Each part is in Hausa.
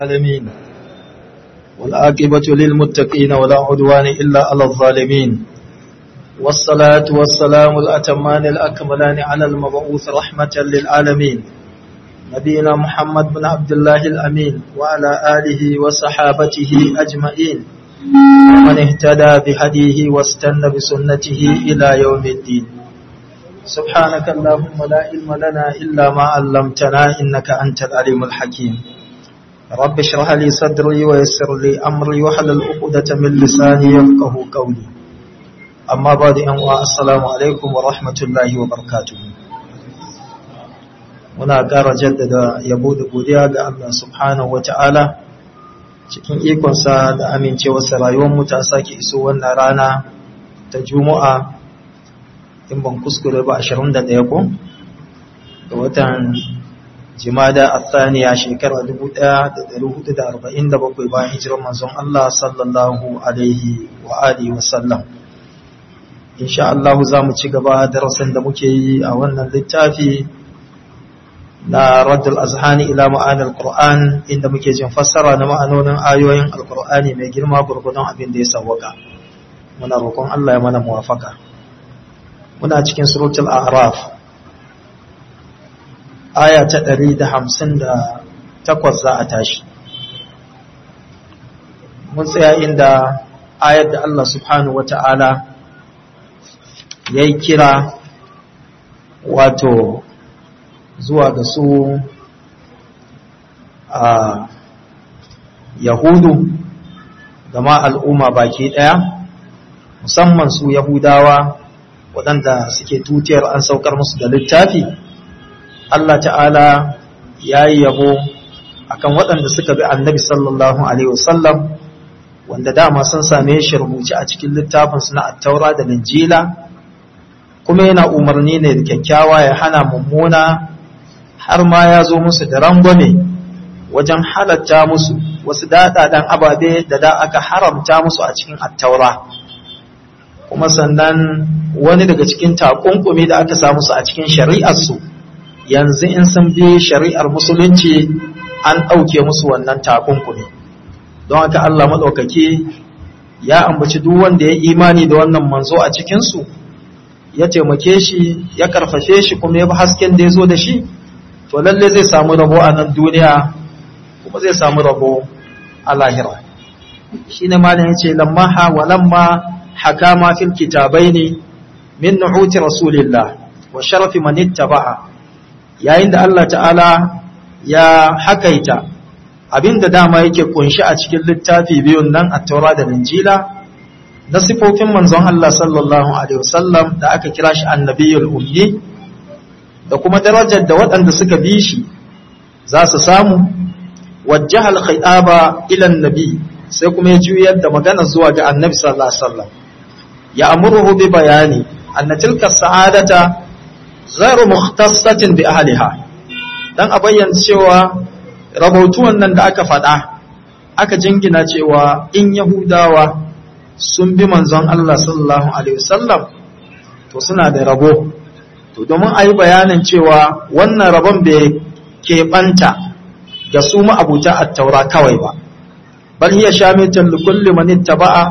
العالمين والعاقبة للمتقين ولا عدوان إلا على الظالمين والصلاة والسلام الأتمان الأكملان على المبعوث رحمة للعالمين نبينا محمد بن عبد الله الأمين وعلى آله وصحابته أجمعين ومن اهتدى بهديه واستنى بسنته إلى يوم الدين سبحانك اللهم لا علم لنا إلا ما علمتنا إنك أنت العليم الحكيم رب اشرح لي صدري ويسر لي أمري وحلل عقدة من لساني يفقه قولي أما بعد أن السلام عليكم ورحمة الله وبركاته muna ƙara jaddada yabo da godiya ga Allah subhanahu wata'ala cikin ikonsa da amincewarsa rayuwarmu ta sake iso wannan rana ta juma'a in ban kuskure ba 21 ko da watan jimada athaniya shekara 1447 bayan hijirar manzon Allah sallallahu alaihi wa alihi wa sallam insha Allah za mu ci gaba darasin da muke yi a wannan littafi na raddul azhani ila ma'anil qur'an inda muke jin fassara na ma'anonin ayoyin alqur'ani mai girma gurgudun abin da ya sawwaka muna roƙon Allah ya mana muwafaka muna cikin suratul a'raf aya ta 158 za a tashi mun tsaya inda ayar da Allah subhanahu wata'ala ya yi kira wato zuwa ga su a yahudu da ma al'umma baki ɗaya musamman su yahudawa waɗanda suke tutiyar an saukar musu da littafi Allah ta'ala ya yi yabo akan waɗanda suka bi annabi sallallahu alaihi wasallam wanda dama sun same shi rubuce a cikin littafinsu na attaura da linjila kuma yana umarni ne da kyakkyawa ya hana mummuna har ma ya zo musu da rangwame wajen halatta musu wasu daɗaɗen ababe da da aka haramta musu a cikin attaura kuma sannan wani daga cikin takunkumi da aka samu su a cikin shari'arsu yanzu in sun bi shari'ar musulunci an ɗauke musu wannan takunkumi don haka Allah maɗaukaki ya ambaci duk wanda ya imani da wannan manzo a cikinsu ya taimake shi ya karfafe shi kuma ya bi hasken da ya zo da shi to lalle zai samu rabo a nan duniya kuma zai samu rabo a lahira shi ne malin ya ce lamma ha wa lamma hakama fil kitabaini min nu'uti rasulillah wa sharafi man ittaba'a yayin da Allah ta'ala ya hakaita abinda dama yake kunshi a cikin littafi biyun nan a taura da linjila na sifofin manzon Allah sallallahu alaihi wasallam da aka kira shi annabiyul ummi da kuma darajar da waɗanda suka bi shi za su samu wajjahal khitaba ila annabi sai kuma ya juyar da magana zuwa ga annabi sallallahu alaihi wasallam ya amuruhu bi bayani anna tilka sa'adata ghairu mukhtassatin bi ahliha dan a bayyana cewa rahotuwan nan da aka faɗa aka jingina cewa in yahudawa sun bi manzon Allah sallallahu alaihi wasallam to suna da rabo to domin a yi bayanin cewa wannan rabon bai keɓanta ga su ma'abuta attaura kawai ba bal hiya shamitan li kulli man ittaba'a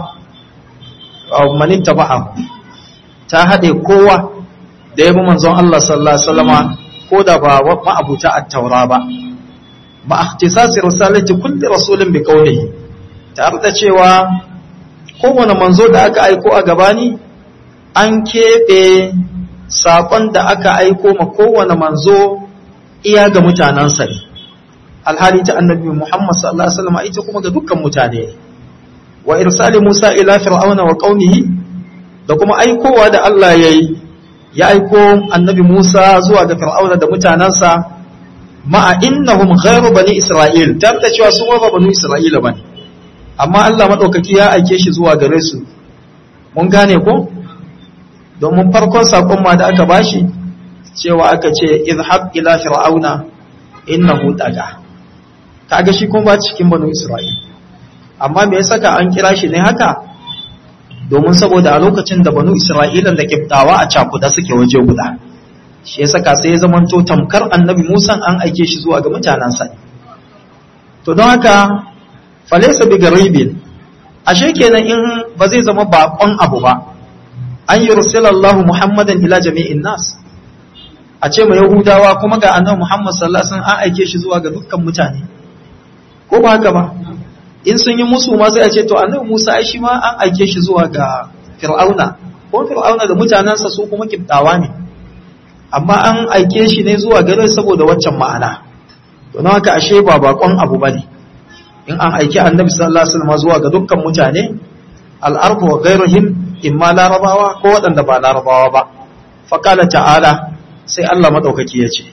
aw man ittaba'a ta hade kowa da yabi manzon Allah sallallahu alaihi wasallama ko da ba ma'abuta attaura ba ma ikhtisasi risalati kulli rasulin bi qawlihi tare da cewa kowane manzo da aka aiko a gabani an keɓe saƙon da aka aiko ma kowane manzo iya ga mutanensa ne alhali ta annabi Muhammad sallallahu alaihi wasallam ita kuma ga dukkan mutane wa irsali Musa ila fir'auna wa qaumihi da kuma aikowa da Allah yayi ya aiko annabi Musa zuwa ga fir'auna da mutanensa ma'a innahum ghayru bani Isra'il tabta cewa su ba bani Isra'ila bane amma Allah madaukaki ya aike shi zuwa gare su mun gane ko domin farkon sakon ma da aka bashi cewa aka ce izhab ila fir'auna innahu daga kaga shi kuma ba cikin banu isra'il amma me yasa ka an kira shi ne haka domin saboda a lokacin da banu isra'ilan da kiftawa a cakuda suke waje guda shi yasa ka sai ya zamanto tamkar annabi Musa an aike shi zuwa ga mutanansa to don haka falaysa bi garibin ashe kenan in ba zai zama bakon abu ba an yursilallahu muhammadan ila jami'in nas a ce ma yahudawa kuma ga annabi muhammad sallallahu alaihi wasallam an aike shi zuwa ga dukkan mutane ko ba haka ba in sun yi musu ma sai a ce to annabi musa ai shi ma an aike shi zuwa ga fir'auna ko fir'auna da mutanansa su kuma kibtawa ne amma an aike shi ne zuwa gare saboda waccan ma'ana don haka ashe ba bakon abu bane in an aiki annabi sallallahu alaihi wasallam zuwa ga dukkan mutane al-ardu wa ghayruhum imma larabawa ko waɗanda ba larabawa ba faqala ta'ala sai Allah madaukaki ya ce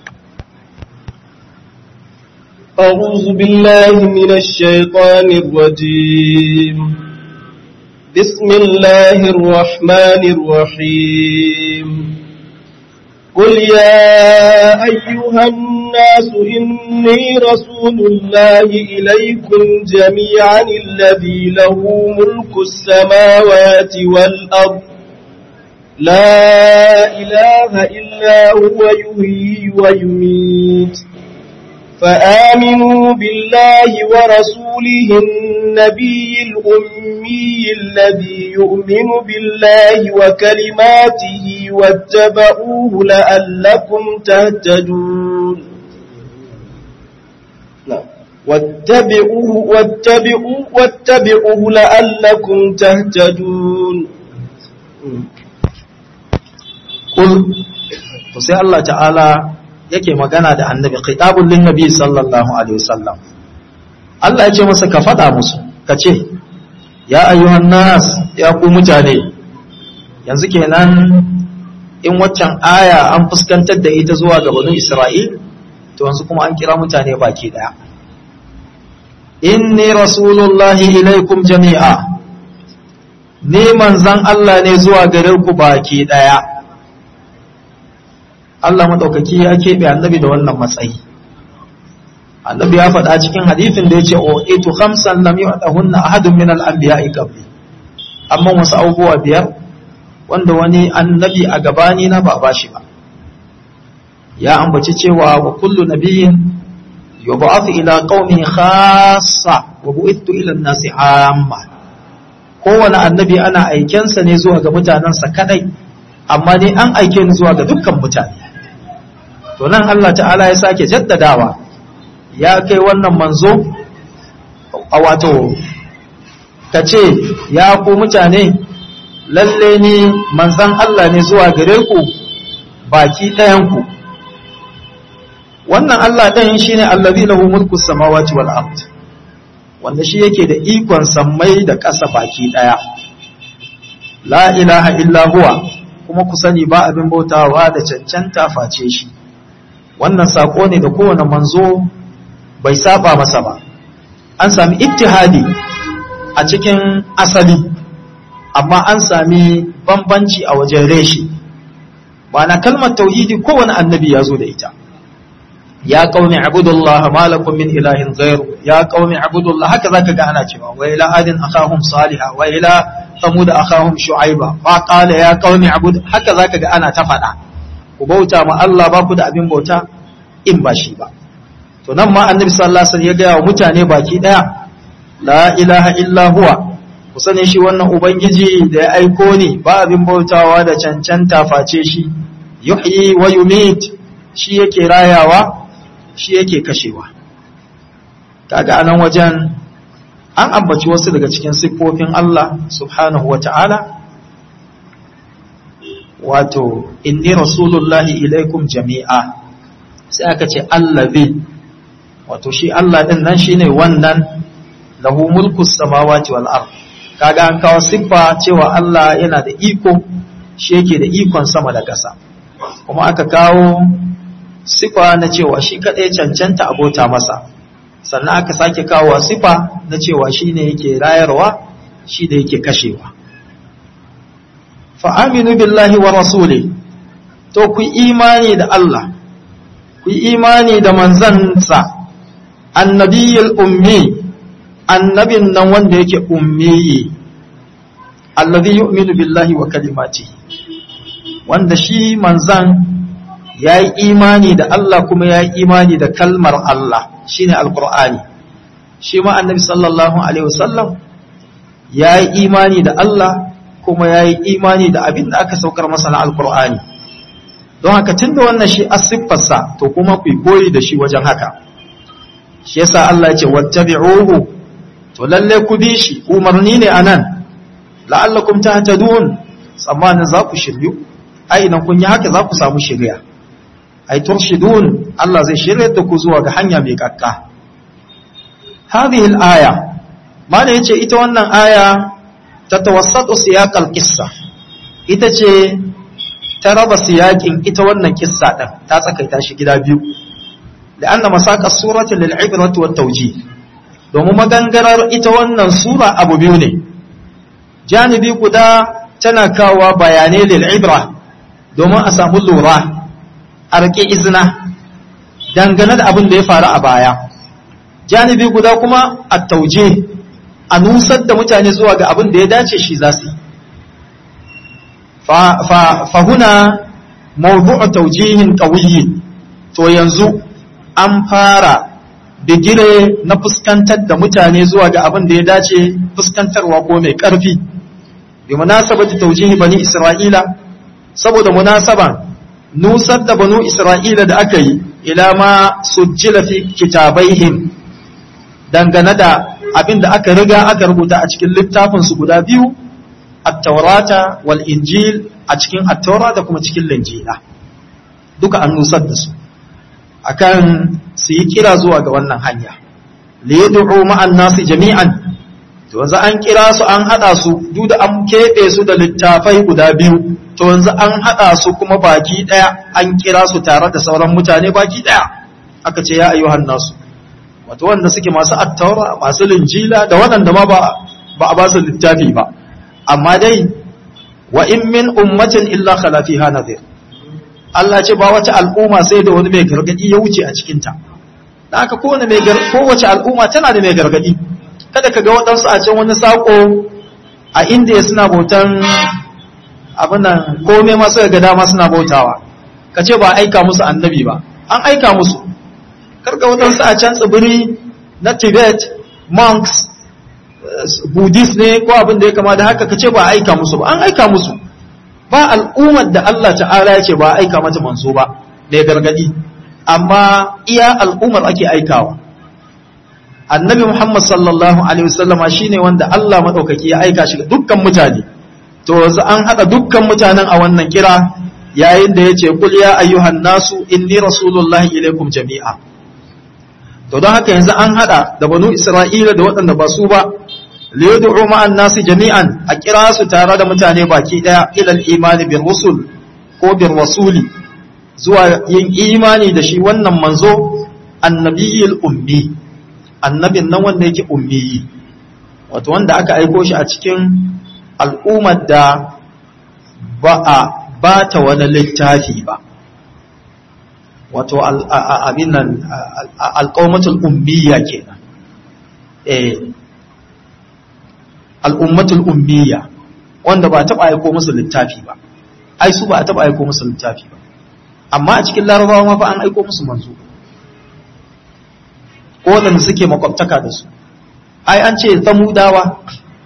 أعوذ بالله من الشيطان الرجيم بسم الله الرحمن الرحيم قل يا أيها الناس إني رسول الله إليكم جميعا الذي له ملك السماوات والأرض لا إله إلا هو يحيي ويميت فآمنوا بالله ورسوله النبي الأمي الذي يؤمن بالله وكلماته واتبعوه لعلكم تهتدون واتبعوه واتبعوه واتبعوه لعلكم تهتدون قل فسي الله تعالى yake magana da annabi khitabun lin nabi sallallahu alaihi wasallam Allah ya ce masa ka faɗa musu ka ce ya ayyuhan nas ya ku mutane yanzu kenan in waccan aya an fuskantar da ita zuwa ga banu Isra'il to yanzu kuma an kira mutane baki daya inni rasulullahi ilaikum jami'a ni manzan Allah ne zuwa gare ku baki daya Allah maɗaukaki ya keɓe annabi da wannan matsayi annabi ya faɗa cikin hadithin da ya ce o itu khamsan lam yu'tahunna ahadun min al-anbiya'i qabli amma wasu abubuwa biyar wanda wani annabi a gabani na ba bashi ba ya ambaci cewa wa kullu nabiyyin yub'athu ila qaumihi khassa wa bu'ithu ila an-nasi amma kowane annabi ana aikensa ne zuwa ga mutanensa kadai amma ne an aike ni zuwa ga dukkan mutane to nan Allah ta'ala ya sake jaddadawa ya kai wannan manzo a wato ka ce ya ku mutane lalle ni manzan Allah ne zuwa gare ku baki ɗayanku wannan Allah ɗayan shi ne allazi lahu mulku samawati wal ard wanda shi yake da ikon sammai da ƙasa baki ɗaya la ilaha illa huwa kuma ku sani ba abin bautawa da cancanta face shi wannan sako ne da kowane manzo bai saba masa ba an sami ittihadi a cikin asali amma an sami bambanci a wajen reshi na kalmar tauhidi kowane annabi ya zo da ita ya qaumi abudullah ma lakum min ilahin ghairu ya qaumi abudullah haka zaka ga ana cewa wa ila adin akhahum salihah wa ila samud akhahum shu'aiba fa qala ya qaumi abud haka zaka ga ana ta fada ku bauta ma Allah ba ku da abin bauta in ba shi ba to nan ma annabi sallallahu alaihi wasallam ya ga wa mutane baki daya la ilaha illa huwa ku sani shi wannan ubangiji da ya aiko ni ba abin bautawa da cancanta face shi yuhyi wa yumit shi yake rayawa shi yake kashewa kaga anan wajen an ambaci wasu daga cikin siffofin Allah subhanahu wa ta'ala wato inni rasulullahi ilaikum jami'a sai aka ce allazi wato shi Allah din nan shine wannan lahu mulku samawati wal ard kaga an kawo siffa cewa Allah yana da iko shi yake da ikon sama da ƙasa kuma aka kawo siffa na cewa shi kadai cancanta abota masa sannan aka sake kawo siffa na cewa shine yake rayarwa shi da yake kashewa fa aminu billahi wa rasuli to ku imani da Allah ku imani da manzansa annabiyul ummi annabin nan wanda yake ummiyi alladhi yu'minu billahi wa kalimatihi wanda shi manzan yayi imani da Allah kuma yayi imani da kalmar Allah shine alqur'ani shi ma annabi sallallahu alaihi wasallam ya yi imani da Allah kuma ya yi imani da abin da aka saukar masa na alkur'ani don haka tun da wannan shi asiffarsa to kuma ku koyi da shi wajen haka shi yasa Allah ya ce wattabi'uhu to lalle ku bi shi umarni ne anan la'allakum tahtadun tsammanin za ku shiryu ai idan kun yi haka za ku samu shirya ai turshidun Allah zai shirya da ku zuwa ga hanya mai kakka hadhihi al-aya mana yace ita wannan aya ta tawassatu siyaq al-qissa ita ce ta raba siyakin ita wannan kissa din ta tsakaita shi gida biyu la'anna masaqa surati lil-ibrati wat-tawjih domin magangarar ita wannan sura abu biyu ne janibi guda tana kawo bayanai lil-ibra domin a samu lura a rike izina dangane da abin da ya faru a baya janibi guda kuma a tauje a nusar da mutane zuwa ga abin da ya dace shi za su fahuna mawdu'u taujihin qawiyyi to yanzu an fara bigire na fuskantar da mutane zuwa ga abin da ya dace fuskantarwa ko mai ƙarfi bi munasabati taujihi bani isra'ila saboda munasaban nusar da banu isra'ila da aka yi ila ma sujjila fi kitabaihim dangane da abin da aka riga aka rubuta a cikin littafinsu guda biyu at-taurata wal injil a cikin at-taura da kuma cikin linjila duka an nusar da su akan su yi kira zuwa ga wannan hanya li yad'u ma'an nasi jami'an to yanzu an kira su an hada su duk da an kebe su da littafai guda biyu to yanzu an hada su kuma baki daya an kira su tare da sauran mutane baki daya aka ce ya ayyuhan nasu wato wanda suke masu attaura masu linjila da waɗanda ma ba ba a ba su littafi ba amma dai wa in min ummatin illa khala fiha nadhir Allah ce ba wata al'umma sai da wani mai gargadi ya wuce a cikin ta da haka kowane mai kowace al'umma tana da mai gargadi kada ka ga waɗansu a can wani sako a inda suna bautan abin nan komai masu ga dama suna bautawa ka ce ba aika musu annabi ba an aika musu karka waɗansu a can tsibiri na tibet monks buddhist ne ko abin da ya kama da haka ka ce ba aika musu ba an aika musu ba al'ummar da Allah ta'ala ya ce ba aika mata manzo ba da ya gargadi amma iya al'ummar ake aikawa annabi muhammad sallallahu alaihi wasallama shine wanda Allah madaukaki ya aika shi ga dukkan mutane to yanzu an haɗa dukkan mutanen a wannan kira yayin da ya ce kul ya ayyuhan nasu inni rasulullahi ilaikum jami'a to don haka yanzu an hada da banu isra'ila da waɗanda ba su ba liyad'u ma'an nasi jami'an a kira su tare da mutane baki daya ilal imani bir rusul ko bir rasuli zuwa yin imani da shi wannan manzo annabiyil ummi annabin nan wanda yake ummi wato wanda aka aiko shi a cikin al'ummar da ba a ba ta wani littafi ba wato abin nan alƙawmatul ummiya kenan eh al'ummatul ummiya wanda ba taɓa aiko musu littafi ba ai su ba a taɓa aiko musu littafi ba amma a cikin larabawa ma fa an aiko musu manzo ko waɗanda suke makwabtaka da su ai an ce samudawa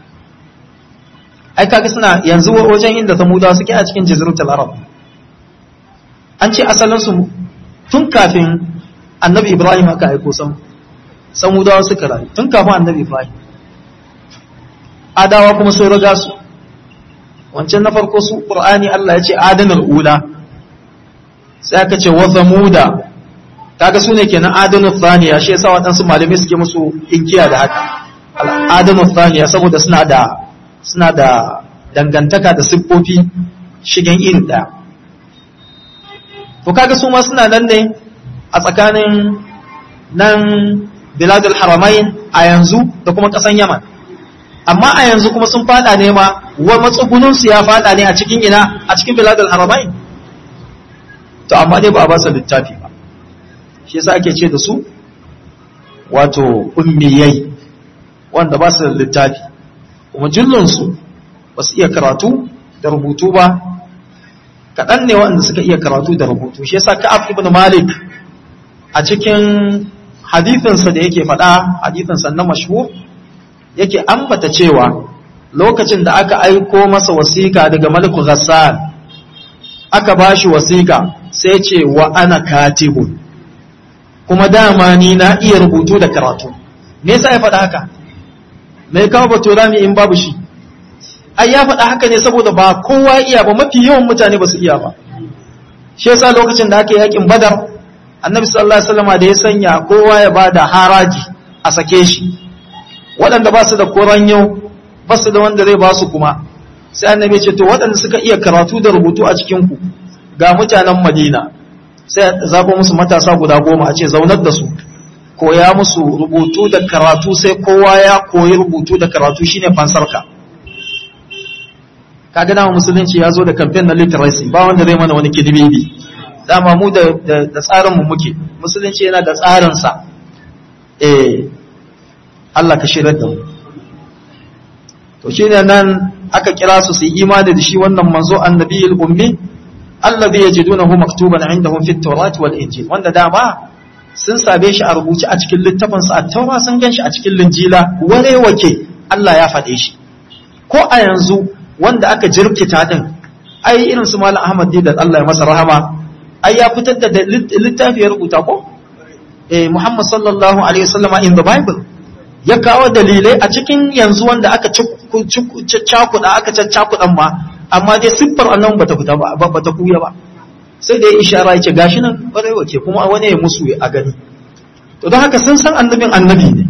ai kaga suna yanzu wajen inda samudawa suke a cikin jaziratul arab an ce asalinsu tun kafin annabi ibrahim aka aiko san samudawa suka rayu tun kafin annabi ibrahim adawa kuma sun riga su wancan na farko su qur'ani Allah ya ce adanul ula sai aka ce wa zamuda kaga sune kenan adanul thaniya shi yasa waɗansu malamai suke musu inkiya da haka adanul thaniya saboda suna da suna da dangantaka da siffofi shigen iri ɗaya to kaga su ma suna nan ne a tsakanin nan biladul haramain a yanzu da kuma ƙasan yaman amma a yanzu kuma sun fada ne ma wa matsugunansu ya fada ne a cikin ina a cikin biladul haramain to amma dai ba a ba su littafi ba shi yasa ake ce da su wato ummiyai wanda ba su da littafi kuma jullunsu ba su iya karatu da rubutu ba kaɗan ne waɗanda suka iya karatu da rubutu shi yasa ka'af ibn malik a cikin hadithinsa da yake faɗa hadithinsa na mashhur yake ambata cewa lokacin da aka aiko masa wasiƙa daga maliku ghassan aka bashi wasiƙa sai ce wa ana katibun kuma dama ni na iya rubutu da karatu me yasa ya faɗa haka me kawo baturami in babu shi ai ya faɗa haka ne saboda ba kowa iya ba mafi yawan mutane ba su iya ba shi yasa lokacin da aka yi yakin badar annabi sallallahu alaihi wasallam da ya sanya kowa ya bada haraji a sake shi waɗanda ba su da koranyo ba su da wanda zai ba su kuma sai annabi ya ce to waɗanda suka iya karatu da rubutu a cikin ku ga mutanen madina sai zaɓo musu matasa guda goma a ce zaunar da su koya musu rubutu da karatu sai kowa ya koyi rubutu da karatu shine fansarka kaga dama musulunci ya zo da kamfen na literacy ba wanda zai mana wani kidibibi dama mu da da tsarin mu muke musulunci yana da tsarin sa eh Allah ka shirar da mu to shine nan aka kira su su yi imani da shi wannan manzo annabiyul ummi alladhi yajidunahu maktuban indahum fit tawrat wal injil wanda dama sun sabe shi a rubuce a cikin littafin sa at-taura sun ganshi a cikin linjila ware wake Allah ya faɗe shi ko a yanzu wanda aka jirkita din ai irin su malam Ahmad da Allah ya masa rahama ai ya fitar da littafi ya rubuta ko eh Muhammad sallallahu alaihi wasallam in the bible ya kawo dalilai a cikin yanzu wanda aka cakuɗa aka caccakuɗan ma amma dai siffar annan bata fita ba bata kuya ba sai da ya ishara ya ce gashi nan ƙwarai wake kuma wani ya musu a gani to don haka sun san annabin annabi ne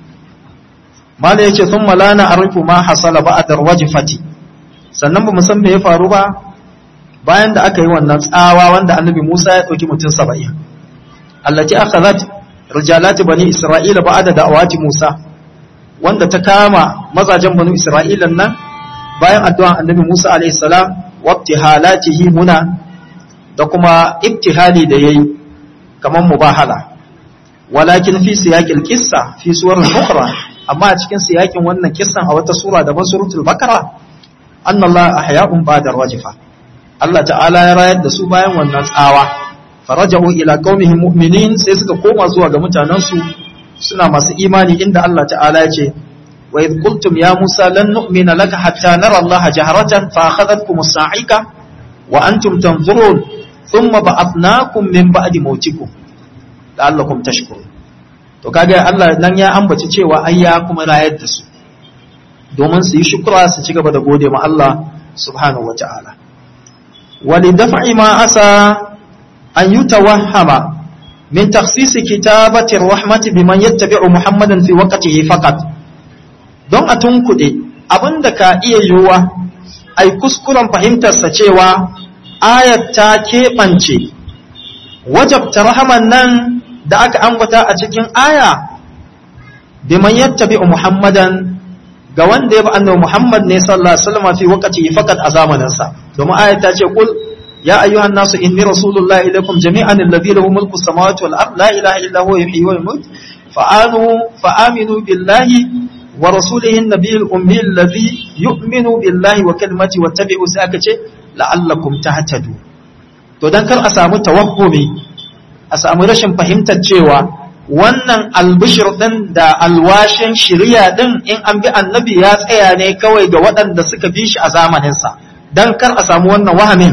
mala ya ce sun malana arifu ma hasala ba a darwaji fati sannan ba san me ya faru ba bayan da aka yi wannan tsawa wanda annabi musa ya ɗauki mutum saba'in allati akhadhat rijalati bani isra'ila ba'da da'awati musa wanda ta kama mazajen bani isra'ilan nan bayan addu'an annabi musa alayhi salam wa ibtihalatihi muna da kuma ibtihali da yayi kaman mubahala walakin fi siyaqil qissa fi suwarin ukhra amma a cikin siyakin wannan kissan a wata sura daban suratul bakara annallaha ahya'un ba'da rajfa Allah ta'ala ya rayar da su bayan wannan tsawa faraja'u ila qaumihim mu'minin sai suka koma zuwa ga mutanansu suna masu imani inda Allah ta'ala ya ce wa idh qultum ya Musa lan nu'mina laka hatta nara Allah jaharatan fa akhadhatkum as-sa'ika wa antum tanzurun thumma ba'athnakum min ba'di mautikum la'allakum tashkurun to kaga Allah nan ya ambaci cewa ai ya kuma rayar da su domin su yi shukra su ci gaba da gode ma Allah subhanahu wata'ala walidaf'i ma asa an yutawahhama min takhsis kitabati rahmati biman yattabi'u muhammadan fi waqtihi faqat don a tunkude abinda ka iya yiwuwa ai kuskuren fahimtar sa cewa ayat ta keɓance wajabta rahaman nan da aka ambata a cikin aya biman yattabi'u muhammadan ga wanda ya bi annabi muhammad ne sallallahu alaihi wasallam fi waqti faqat a zamanin sa domin aya ta ce kul ya ayyuhan nasu inni rasulullahi ilaikum jami'an alladhi lahu mulku samawati wal ard la ilaha illa huwa yuhyi wa yumiit fa'anu fa'aminu billahi wa rasulihi an-nabiyil ummi alladhi yu'minu billahi wa kalimati wattabi'u sai aka ce la'allakum tahtadu to dan kar a samu tawahhumi a samu rashin fahimtar cewa wannan albishir ɗin da alwashin shirya ɗin in an bi annabi ya tsaya ne kawai ga waɗanda suka bi shi a zamaninsa don kar a samu wannan wahamin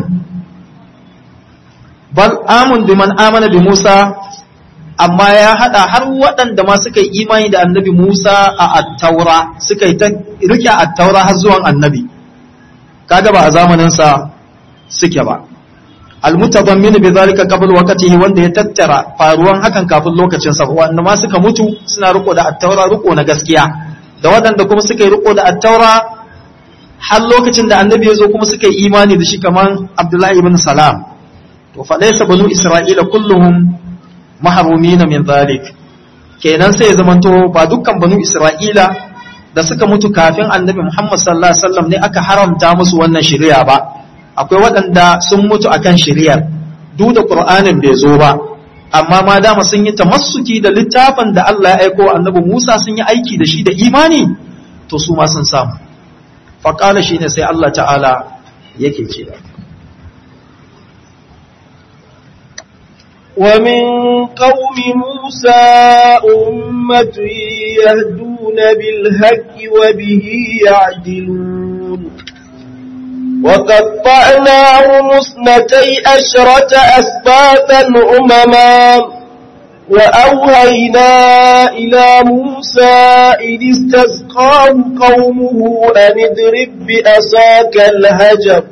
bal amun bi man amana bi Musa amma ya haɗa har waɗanda ma suka yi imani da annabi Musa a attaura suka yi ta rike attaura har zuwan annabi kaga ba a zamaninsa suke ba almutadammin bi zalika qabl waqtihi wanda ya tattara faruwan hakan kafin lokacin sa wanda ma suka mutu suna riko da attaura riko na gaskiya da waɗanda kuma suka yi riko da attaura har lokacin da annabi ya zo kuma suka yi imani da shi kaman abdullahi ibn salam to fa laysa banu isra'ila kulluhum mahrumin min zalik kenan sai ya zamanto ba dukkan banu isra'ila da suka mutu kafin annabi muhammad sallallahu alaihi wasallam ne aka haramta musu wannan shari'a ba akwai waɗanda sun mutu akan shiriyar duk da ƙur'anin bai zo ba amma ma dama sun yi tamassuki da littafin da Allah ya aiko annabi Musa sun yi aiki da shi da imani to su ma sun samu faƙala shi ne sai Allah ta'ala yake ce da ومن قوم موسى أمة يهدون بالهك وبه يعدلون وقطعناهم اثنتي أشرة أسباطا أمما وأوهينا إلى موسى إذ استسقاه قومه أن اضرب بأساك الهجر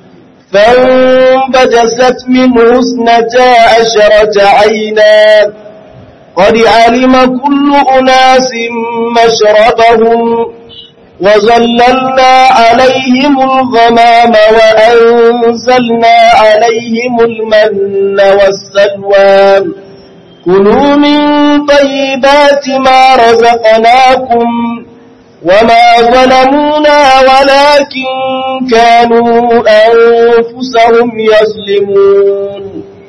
فانبجست منه اثنتا عشرة عينا قد علم كل أناس مشربهم وظللنا عليهم الغمام وأنزلنا عليهم المن والسلوى كلوا من طيبات ما رزقناكم وما ظلمونا ولكن كانوا أنفسهم يظلمون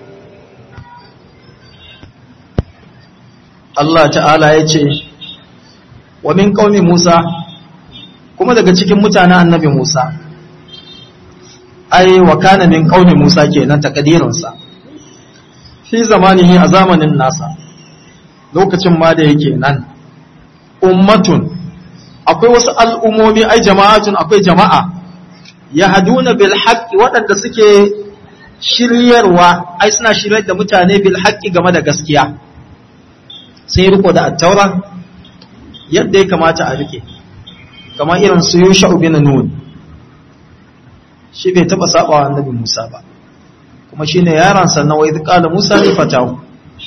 Allah ta'ala ya ce wa min qaumi Musa kuma daga cikin mutanen annabi Musa ai wa kana min qaumi Musa kenan takadirin sa fi zamanihi a zamanin nasa lokacin ma da yake nan ummatun akwai wasu al'ummomi ai jama'atun akwai jama'a yahduna bil haqqi waɗanda suke shiryarwa ai suna shiryar da mutane bil haqqi game da gaskiya sai riko da attaura yadda ya kamata a rike kamar irin su yusha bin nun shi bai taba saba wa annabi Musa ba kuma shine yaron sa na wai qala Musa ne fatahu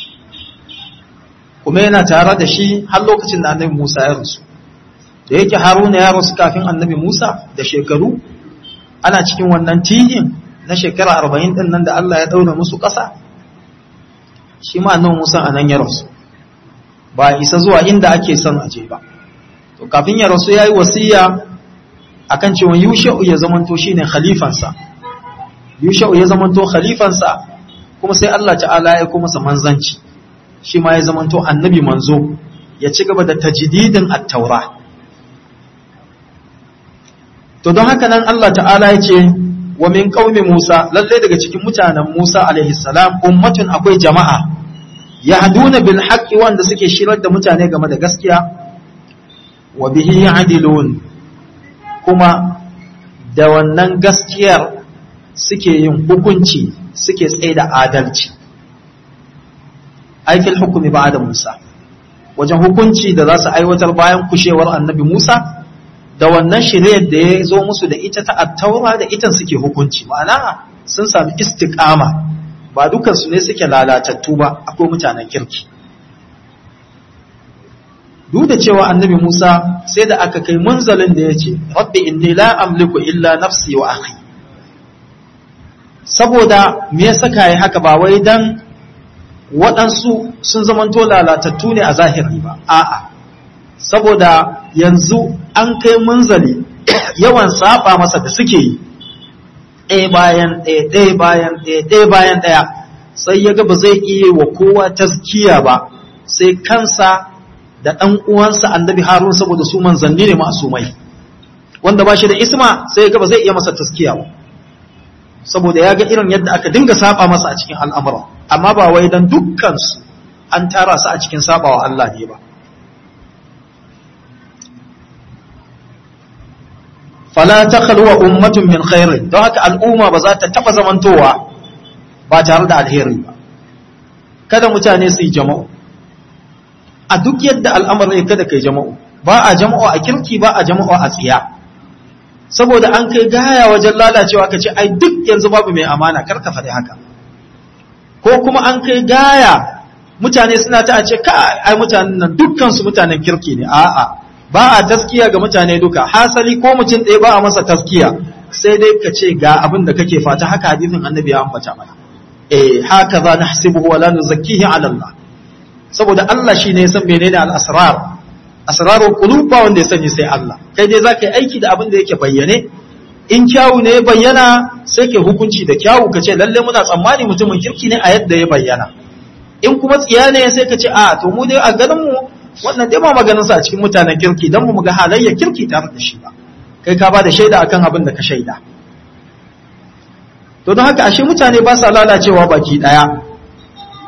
kuma yana tare da shi har lokacin da annabi Musa ya rasu da yake Haruna ya rasu kafin annabi Musa da shekaru ana cikin wannan tihin na shekara 40 din nan da Allah ya daura musu ƙasa shi ma annabi Musa anan ya rasu ba isa zuwa inda ake son aje ba to kafin ya rasu yayi wasiya akan cewa Yusha'u ya zamanto shine khalifansa Yusha'u ya zamanto khalifansa kuma sai Allah ta'ala ya kuma masa manzanci shi ma ya zamanto annabi manzo ya ci gaba da tajdidin at-taura to don haka nan Allah ta'ala ya ce wa min qaumi Musa lalle daga cikin mutanen Musa alaihi salam ummatun akwai jama'a yahduna bil haqqi wanda suke shirar da mutane game da gaskiya wa bihi ya'dilun kuma da wannan gaskiyar suke yin hukunci suke tsaye da adalci aikin hukumi ba da Musa wajen hukunci da za su aiwatar bayan kushewar annabi Musa da wannan shiriyar da ya zo musu da ita ta attaura da ita suke hukunci ma'ana sun sami istiqama ba dukansu ne suke lalatattu ba akwai mutanen kirki duk da cewa annabi Musa sai da aka kai munzalin da ya ce rabbi inni la amliku illa nafsi wa akhi saboda me ya saka yi haka ba wai dan waɗansu sun zamanto lalatattu ne a zahiri ba a'a saboda yanzu an kai munzali yawan saba masa da suke yi ɗaya bayan ɗaya ɗaya bayan ɗaya ɗaya bayan ɗaya sai ya ga ba zai iya wa kowa taskiya ba sai kansa da ɗan uwansa annabi harun saboda su manzanni ne masumai wanda ba shi da isma sai ya ga ba zai iya masa taskiya ba saboda ya ga irin yadda aka dinga saba masa a cikin al'amura amma ba wai dan dukkansu an tara su a cikin sabawa Allah ne ba fala ta khalwa ummatun min khairin don haka al'umma ba za ta taba zamantowa ba tare da alheri ba kada mutane su yi jama'u a duk yadda al'amarin kada kai jama'u ba a jama'u a kirki ba a jama'u a tsiya saboda an kai gaya wajen lalacewa ka ce ai duk yanzu babu mai amana kar ka faɗi haka ko kuma an kai gaya mutane suna ta ce ka ai mutanen nan dukkan su mutanen kirki ne a'a ba a taskiya ga mutane duka hasali ko mutum ɗaya ba a masa taskiya sai dai ka ce ga abin da kake fata haka hadisin annabi ya ambata mana eh haka za na hasibuhu wa la nuzakkihi ala Allah saboda Allah shine ya san menene al-asrar asrarul qulub ba wanda ya sani sai Allah kai dai zaka yi aiki da abin da yake bayyane in kyawu ne ya bayyana sai ke hukunci da kyawu ka ce lalle muna tsammani mutumin kirki ne a yadda ya bayyana in kuma tsiya ne sai ka ce a to mu dai a ganin mu wannan dai ba maganin sa a cikin mutanen kirki dan mu ga halayya kirki tare da shi ba kai ka ba da shaida akan abin da ka shaida to don haka ashe mutane ba sa lalacewa baki daya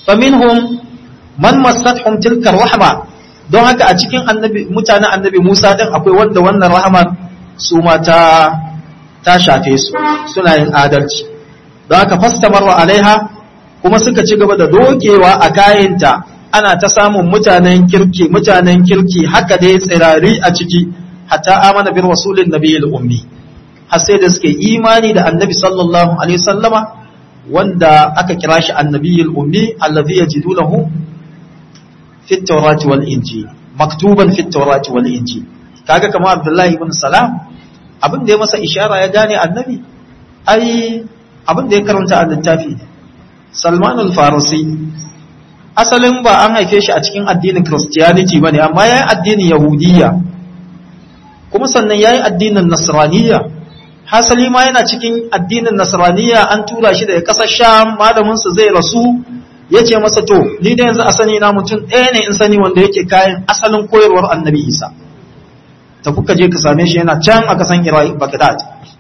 faminhum man massatuhum tilka rahma don haka a cikin annabi mutanen annabi Musa din akwai wanda wannan rahmar su ma ta ta shafe su suna yin adalci don haka fastamarwa alaiha kuma suka ci gaba da dokewa a kayanta ana ta samun mutanen kirki mutanen kirki haka dai tsirari a ciki hatta amana bir rasulin nabiyil ummi har sai da suke imani da annabi sallallahu alaihi wasallama wanda aka kira shi annabiyil ummi allazi yajidunahu fi at-taurati wal injil maktuban fi at-taurati wal injil kaga kamar abdullahi ibn salam abin da ya masa ishara ya gane annabi ai abin da ya karanta a littafi salman al-farisi asalin ba an haife shi a cikin addinin christianity bane amma yayi addinin yahudiyya kuma sannan yayi addinin nasraniyya hasali ma yana cikin addinin nasraniyya an tura shi daga kasar sham malamin sa zai rasu yace masa to ni da yanzu asani na mutum ɗaya ne in sani wanda yake kayan asalin koyarwar annabi isa ta kuka je ka same shi yana can a kasan Iraq Baghdad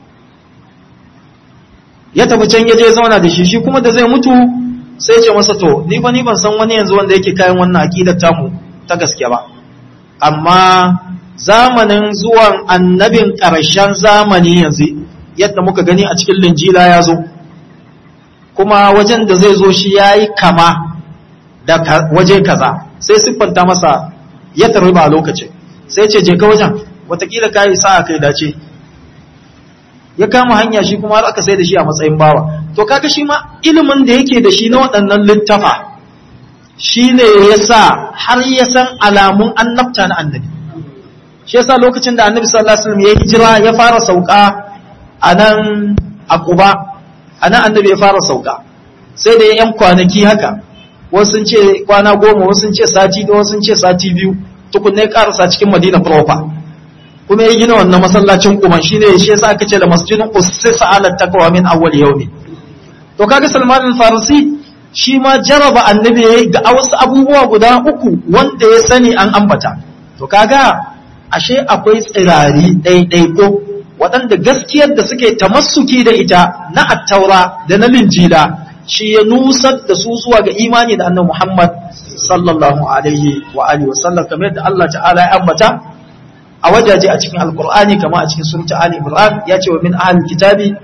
ya tafi can ya je zauna da shi shi kuma da zai mutu sai ce masa to ni fa ni ban san wani yanzu wanda yake kayan wannan aqidar tamu ta gaske ba amma zamanin zuwan annabin ƙarshen zamani yanzu yadda muka gani a cikin linjila ya zo kuma wajen da zai zo shi ya yi kama da waje kaza sai siffanta masa ya tarbi ba lokacin sai ce je ka wajen watakila ka yi sa'a kai dace ya kama hanya shi kuma har aka sai da shi a matsayin bawa to kaga shi ma ilimin da yake da shi na waɗannan littafa shi ne ya sa har ya san alamun annabta na annabi shi yasa lokacin da annabi sallallahu alaihi wasallam ya hijira ya fara sauka a nan a Quba a nan annabi ya fara sauka sai da yan kwanaki haka wasu sun ce kwana goma wasu sun ce sati da wasu sun ce sati biyu tukunne karasa cikin Madina proper kuma ya gina wannan masallacin kuma shine shi yasa aka ce da masjidin ussisa ala taqwa min awwal yawmi to kaga Salman al-Farisi shi ma jaraba annabi ga wasu abubuwa guda uku wanda ya sani an ambata to kaga ashe akwai tsirari ɗaiɗaiko waɗanda gaskiyar da suke tamassuki da ita na attaura da na linjila shi ya nusar da su zuwa ga imani da annabi Muhammad sallallahu alaihi wa alihi wa sallam kamar yadda Allah ta'ala ya ambata a wajaje a cikin alqur'ani kamar a cikin surata ali imran ya ce wa min ahli kitabi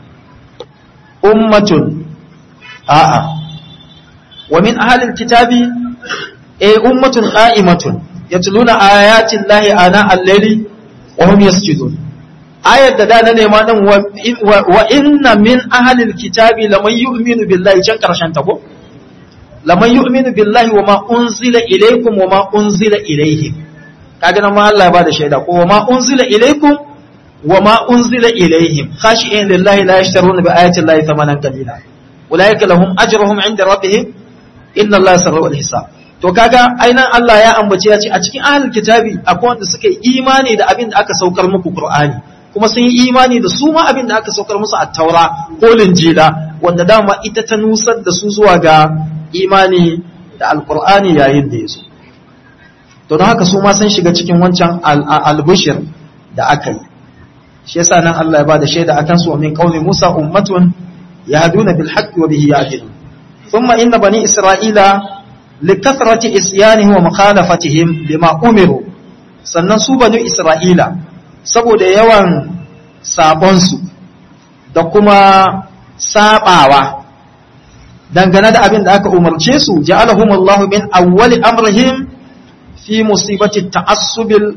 ummatun a'a wa min ahli kitabi eh ummatun qa'imatun yatluna ayatin lahi ana al-layli wa hum yasjudun ayar da da na nema din wa inna min ahli al-kitabi laman yu'minu billahi can karshen ta ko laman yu'minu billahi wa ma unzila ilaykum wa ma unzila ilayhim kaga nan ma Allah ya bada shaida ko wa ma unzila ilaykum wa ma unzila ilayhim khashi'in lillahi la yashtaruna bi ayati llahi thamanan qalila ulaika lahum ajruhum 'inda rabbihim inna allaha sarra'ul hisab to kaga ainan Allah ya ambace ya ce a cikin ahlul kitabi akwai wanda suka yi imani da abin da aka saukar muku Qur'ani kuma sun yi imani da su ma abin da aka saukar musu a taura ko linjila wanda dama ita ta nusar da su zuwa ga imani da alqur'ani yayin da yazo to don haka su ma sun shiga cikin wancan albushir da aka yi shi yasa nan Allah ya bada shaida akan su min qaumi Musa ummatun yahduna bil haqqi wa bihi yahdun thumma inna bani isra'ila likathrati isyanihim wa mukhalafatihim lima umiru sannan su bani isra'ila saboda yawan sabonsu da kuma sabawa dangane da abin da aka umarce su ja'alahum Allahu min awwali amrihim fi musibati ta'assubil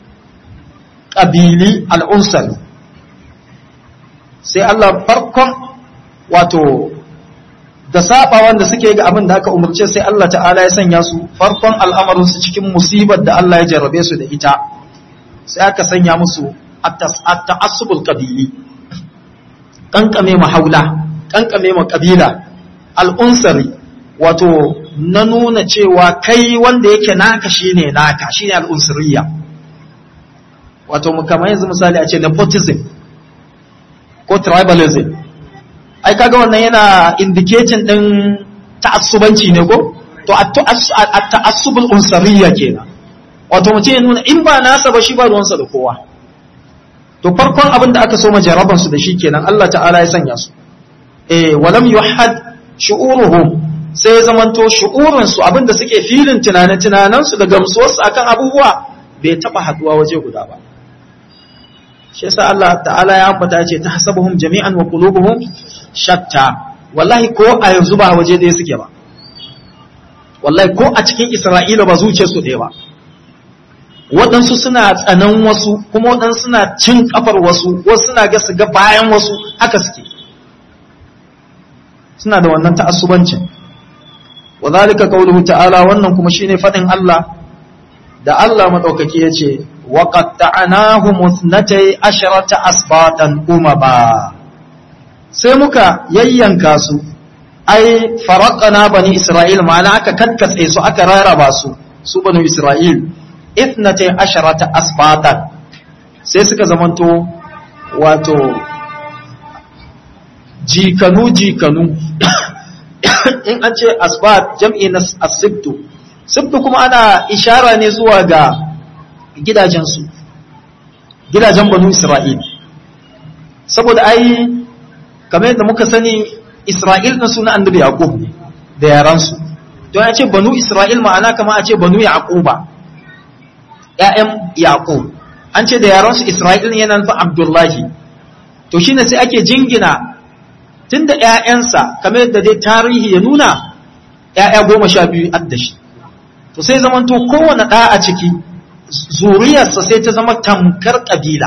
qabili al-unsal sai Allah farkon wato da saba wanda suke ga abin da aka umarce sai Allah ta'ala ya sanya su farkon al'amarin su cikin musibar da Allah ya jarrabe su da ita sai aka sanya musu at-ta'assubul qabili kankame mahaula kankame ma kabila al-unsari wato na nuna cewa kai wanda yake naka shine naka shine al-unsuriya wato kamar yanzu misali a ce nepotism ko tribalism ai kaga wannan yana indicating din ta'assubanci ne ko to at-ta'assubul unsariyya kenan wato mutum ya nuna in ba nasa ba shi ba ruwansa da kowa to farkon abin da aka so majaraban su da shi kenan Allah ta'ala ya sanya su eh walam yuhad shu'uruhum sai ya zamanto shu'urinsu abinda suke filin tunanen-tunanensu da gamsuwarsu akan abubuwa bai taba haduwa waje guda ba shi yasa Allah ta'ala ya ambata ce ta hasabuhum jami'an wa qulubuhum shatta wallahi ko a yanzu ba waje ɗaya suke ba wallahi ko a cikin Isra'ila ba zuciyarsu ɗaya ba waɗansu suna tsanan wasu kuma waɗansu suna cin kafar wasu wasu suna ga su ga bayan wasu haka suke suna da wannan ta'assubancin wa zalika qawluhu ta'ala wannan kuma shine fadin Allah da Allah madaukaki yace wa qatta'nahum ithnatay asharata asbatan umaba sai muka yayyanka su ai faraqana bani isra'il ma'ana aka kakkatse su aka raraba su su bani isra'il ithnatay asharata asbatan sai suka zamanto wato jikanu jikanu in an ce asbat jam'i na asibtu sibtu kuma ana ishara ne zuwa ga gidajensu gidajen banu isra'il saboda ai kamar yadda muka sani isra'il na suna annabi yaqub ne da yaransu don ya ce banu isra'il ma'ana kama a ce banu yaquba ƴaƴan yaqub an ce da yaransu isra'il ne yana nufin abdullahi to shine sai ake jingina tunda ‘ya'yansa kamar yadda dai tarihi ya nuna ‘ya'ya goma sha biyu addashi to sai zamanto kowane ɗa a ciki zuriyarsa sai ta zama tamkar ƙabila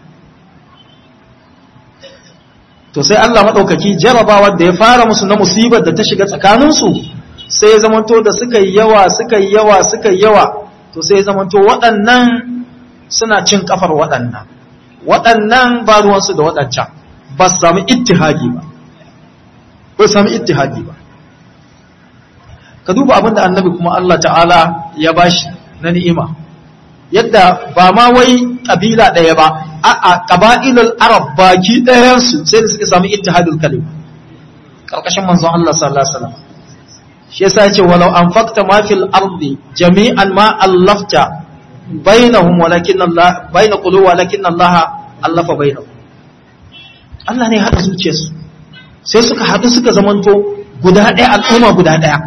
to sai Allah maɗaukaki jarabawa da ya fara musu na musibar da ta shiga tsakaninsu sai ya zamanto da suka yi yawa suka yi yawa suka yi yawa to sai ya zamanto waɗannan suna cin kafar waɗannan waɗannan ba ruwansu da waɗancan ba su sami ittihadi ba bai sami ittihadi ba ka duba abinda annabi kuma Allah ta'ala ya bashi na ni'ima yadda ba ma wai kabila ɗaya ba a qaba'ilul arab baki ɗayansu sai da suka sami ittihadul kalim karkashin manzon Allah sallallahu alaihi wasallam shi yasa yace walau anfaqta ma fil ardi jami'an ma allafta bainahum walakin Allah baina qulubi walakin Allah allafa bainahum Allah ne ya hada zuciyarsu sai suka haɗu suka zamanto guda ɗaya al'umma guda ɗaya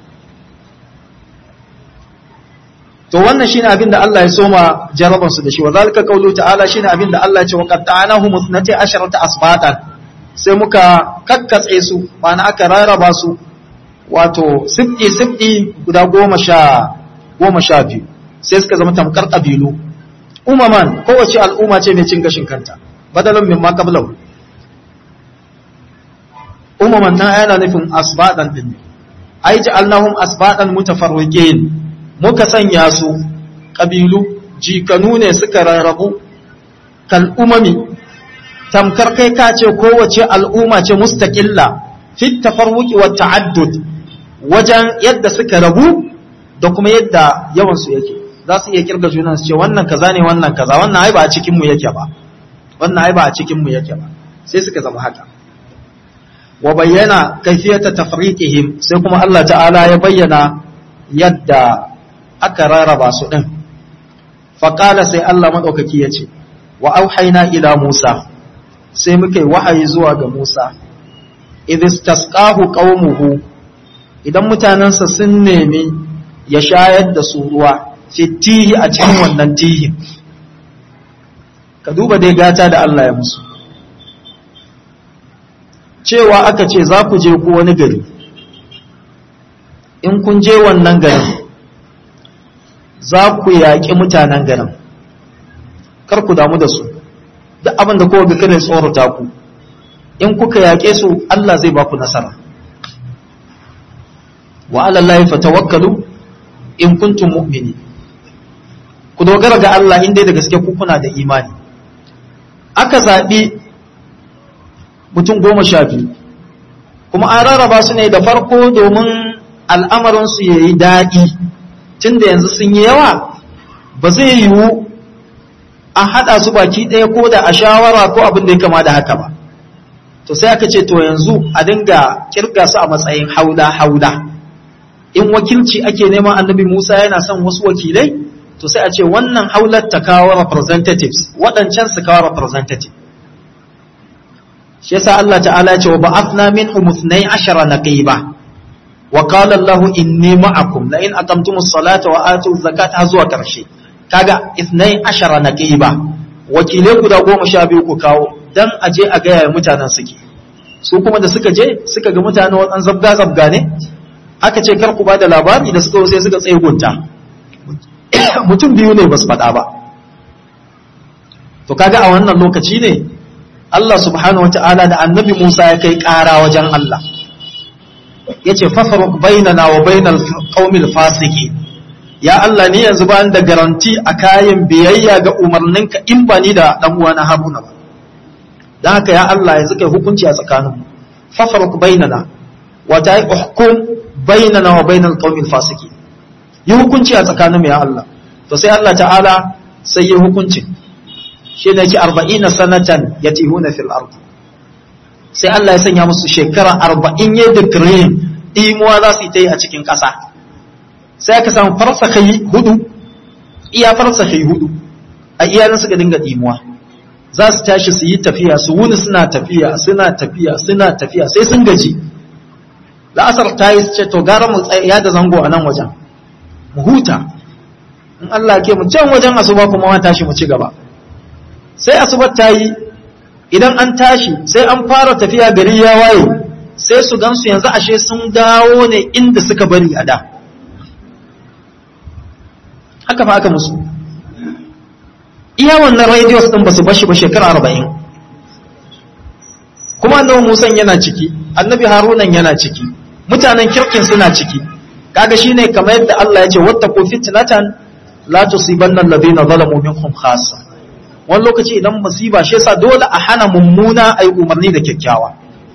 to wannan shine abin da Allah ya soma jaraban su da shi wa zalika qawlu ta'ala shine abin da Allah ya ce wa qatta'nahu musnati asharata asbatan sai muka kakkatse su ma'ana aka rarraba su wato sibdi sibdi guda goma sha goma sha biyu sai suka zama tamkar kabilu umaman kowace al'umma ce mai cin gashin kanta badalan min ma qablahu umaman nan yana nufin asbadan din ai ja'alnahum asbadan mutafarriqin muka sanya su kabilu jikanu ne suka rarrabu kal umami tamkar kai ka ce kowace al'umma ce mustaqilla fi tafarruqi wa ta'addud wajen yadda suka rabu da kuma yadda yawan su yake za su iya kirga junan su ce wannan kaza ne wannan kaza wannan ai ba a cikin mu yake ba wannan ai ba a cikin mu yake ba sai suka zama haka wa bayyana kaifiyata tafriqihim sai kuma Allah ta'ala ya bayyana yadda aka rarraba su din faqala sai Allah madaukaki yace wa auhayna ila Musa sai muka yi wahayi zuwa ga Musa idistasqahu qaumuhu idan mutanansa sun nemi ya shayar da su ruwa fitihi a cikin wannan tihin ka duba dai gata da Allah ya musu cewa aka ce za ku je ku wani gari in kun je wannan garin za ku yaƙi mutanen garin kar ku damu da su duk abin da kowa ga kada tsorata ku in kuka yaƙe su Allah zai ba ku nasara wa alallahi fatawakkalu in kuntum mu'mini ku dogara ga Allah in dai da gaske ku kuna da imani aka zaɓi mutum goma sha biyu kuma an rarraba su ne da farko domin al'amarinsu ya yi daɗi tun da yanzu sun yi yawa ba zai yiwu a haɗa su baki ɗaya ko da a shawara ko abin da ya kama da haka ba to sai aka ce to yanzu a dinga kirga su a matsayin haula-haula in wakilci ake neman annabi musa yana son wasu wakilai to sai a ce wannan haular ta kawo representatives waɗancan su kawo representative shi yasa Allah ta'ala ya ce wa ba'athna minhum 12 naqiba wa qala Allah inni ma'akum la in aqamtumus salata wa atuz zakata zuwa karshe kaga ithnai ashara naqiba wakilai guda goma sha biyu ku kawo dan aje a ga yaya mutanen suke su kuma da suka je suka ga mutane wadan zabga zabga ne aka ce kar ku ba da labari da suka sai suka tsaye gunta mutum biyu ne ba su faɗa ba to kaga a wannan lokaci ne Allah subhanahu wata'ala da annabi Musa ya kai ƙara wajen Allah ya ce fafaruk bainana wa bainal qaumil fasiki ya Allah ni yanzu ba da garanti a kayan biyayya ga umarninka in ba ni da dan uwana Haruna ba dan haka ya Allah yanzu kai hukunci a tsakaninmu fafaruk bainana wa ta'i uhkum bainana wa bainal qaumil fasiki yi hukunci a tsakaninmu ya Allah to sai Allah ta'ala sai yi hukuncin shi ne ki arba'ina sanatan ya tihuna fil ard sai Allah ya sanya musu shekara arba'in ya dikirin imuwa za su yi ta yi a cikin ƙasa sai aka samu farsakai hudu iya farsakai hudu a iyanin suka dinga imuwa za su tashi su yi tafiya su wuni suna tafiya suna tafiya suna tafiya sai sun gaji la'asar ta yi ce to gara mu ya da zango a nan wajen mu huta in Allah ke mu can wajen asuba kuma ma tashi mu ci gaba sai asubar ta yi idan an tashi sai an fara tafiya gari ya waye sai su gansu yanzu ashe sun dawo ne inda suka bari a da haka fa aka musu iya wannan radios din ba su bashi ba shekara arba'in kuma annabi musan yana ciki annabi harunan yana ciki mutanen kirkin suna ciki kaga shine kamar yadda Allah ya ce wattaqu fitnatan la tusibanna alladhina zalamu minkum khassa wani lokaci idan musiba shi yasa dole a hana mummuna ai umarni da kyakkyawa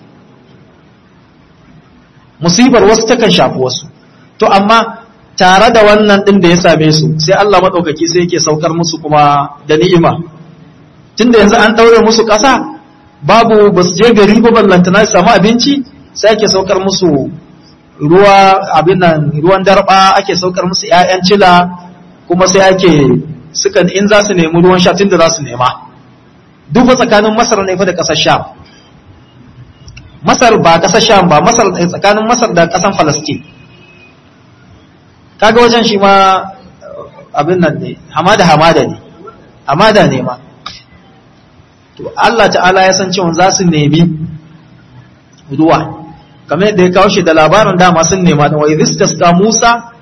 musibar wasu takan shafi wasu to amma tare da wannan din da ya same su sai Allah madaukaki sai yake saukar musu kuma da ni'ima tunda yanzu an daure musu ƙasa babu basu je gari ba ballantana su samu abinci sai ake saukar musu ruwa abin nan ruwan darba ake saukar musu ƴaƴan cila kuma sai ake suka in za su nemi ruwan sha tunda za su nema duk fa tsakanin Masar ne fa da ƙasar Sham Masar ba ƙasar Sham ba Masar tsakanin Masar da ƙasar Palestine kaga wajen shi ma abin nan ne hamada hamada ne hamada ne ma to Allah ta'ala ya san cewa za su nemi ruwa kamar yadda ya kawo shi da labarin dama sun nema da wai ka Musa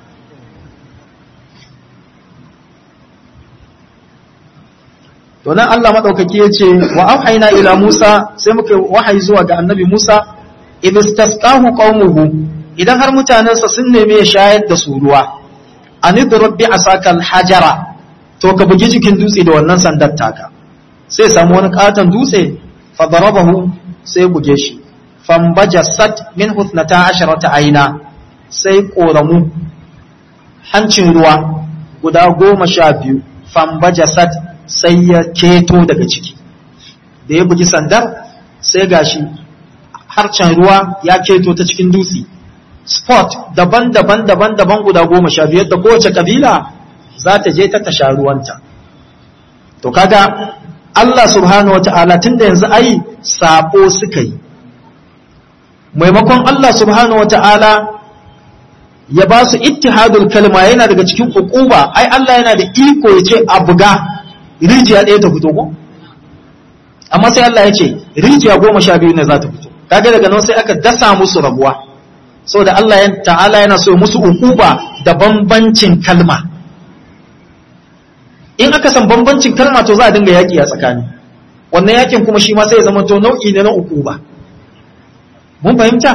to nan Allah madaukaki ya ce wa auhayna ila Musa sai muka wahayi zuwa ga annabi Musa idistasqahu qaumuhu idan har mutanensa sun neme ya shayar da su ruwa anidrib bi asakal hajara to ka bugi jikin dutse da wannan sandar taka sai samu wani katon dutse fa darabahu sai buge shi fambajasat min huthnata asharata aina sai koramu hancin ruwa guda goma sha biyu fambajasat sai ya keto daga ciki da ya bugi sandar sai gashi harcen ruwa ya keto ta cikin dutse spot daban-daban daban-daban guda goma sha biyar da kowace kabila za ta je ta tasha ruwanta to kaga Allah subhanahu wata'ala tun da yanzu ai sabo suka yi maimakon Allah subhanahu wata'ala ya ba su ittihadul kalma yana daga cikin hukuba ai Allah yana da iko ya ce a buga rijiya ɗaya ta fito ko amma sai Allah ya ce rijiya goma sha biyu ne za ta fito kaga daga nan sai aka dasa musu rabuwa saboda Allah ta'ala yana so musu hukuba da bambancin kalma in aka san bambancin kalma to za a dinga yaƙi a tsakani wannan yakin kuma shi ma sai ya zama to nau'i ne na ukuba mun fahimta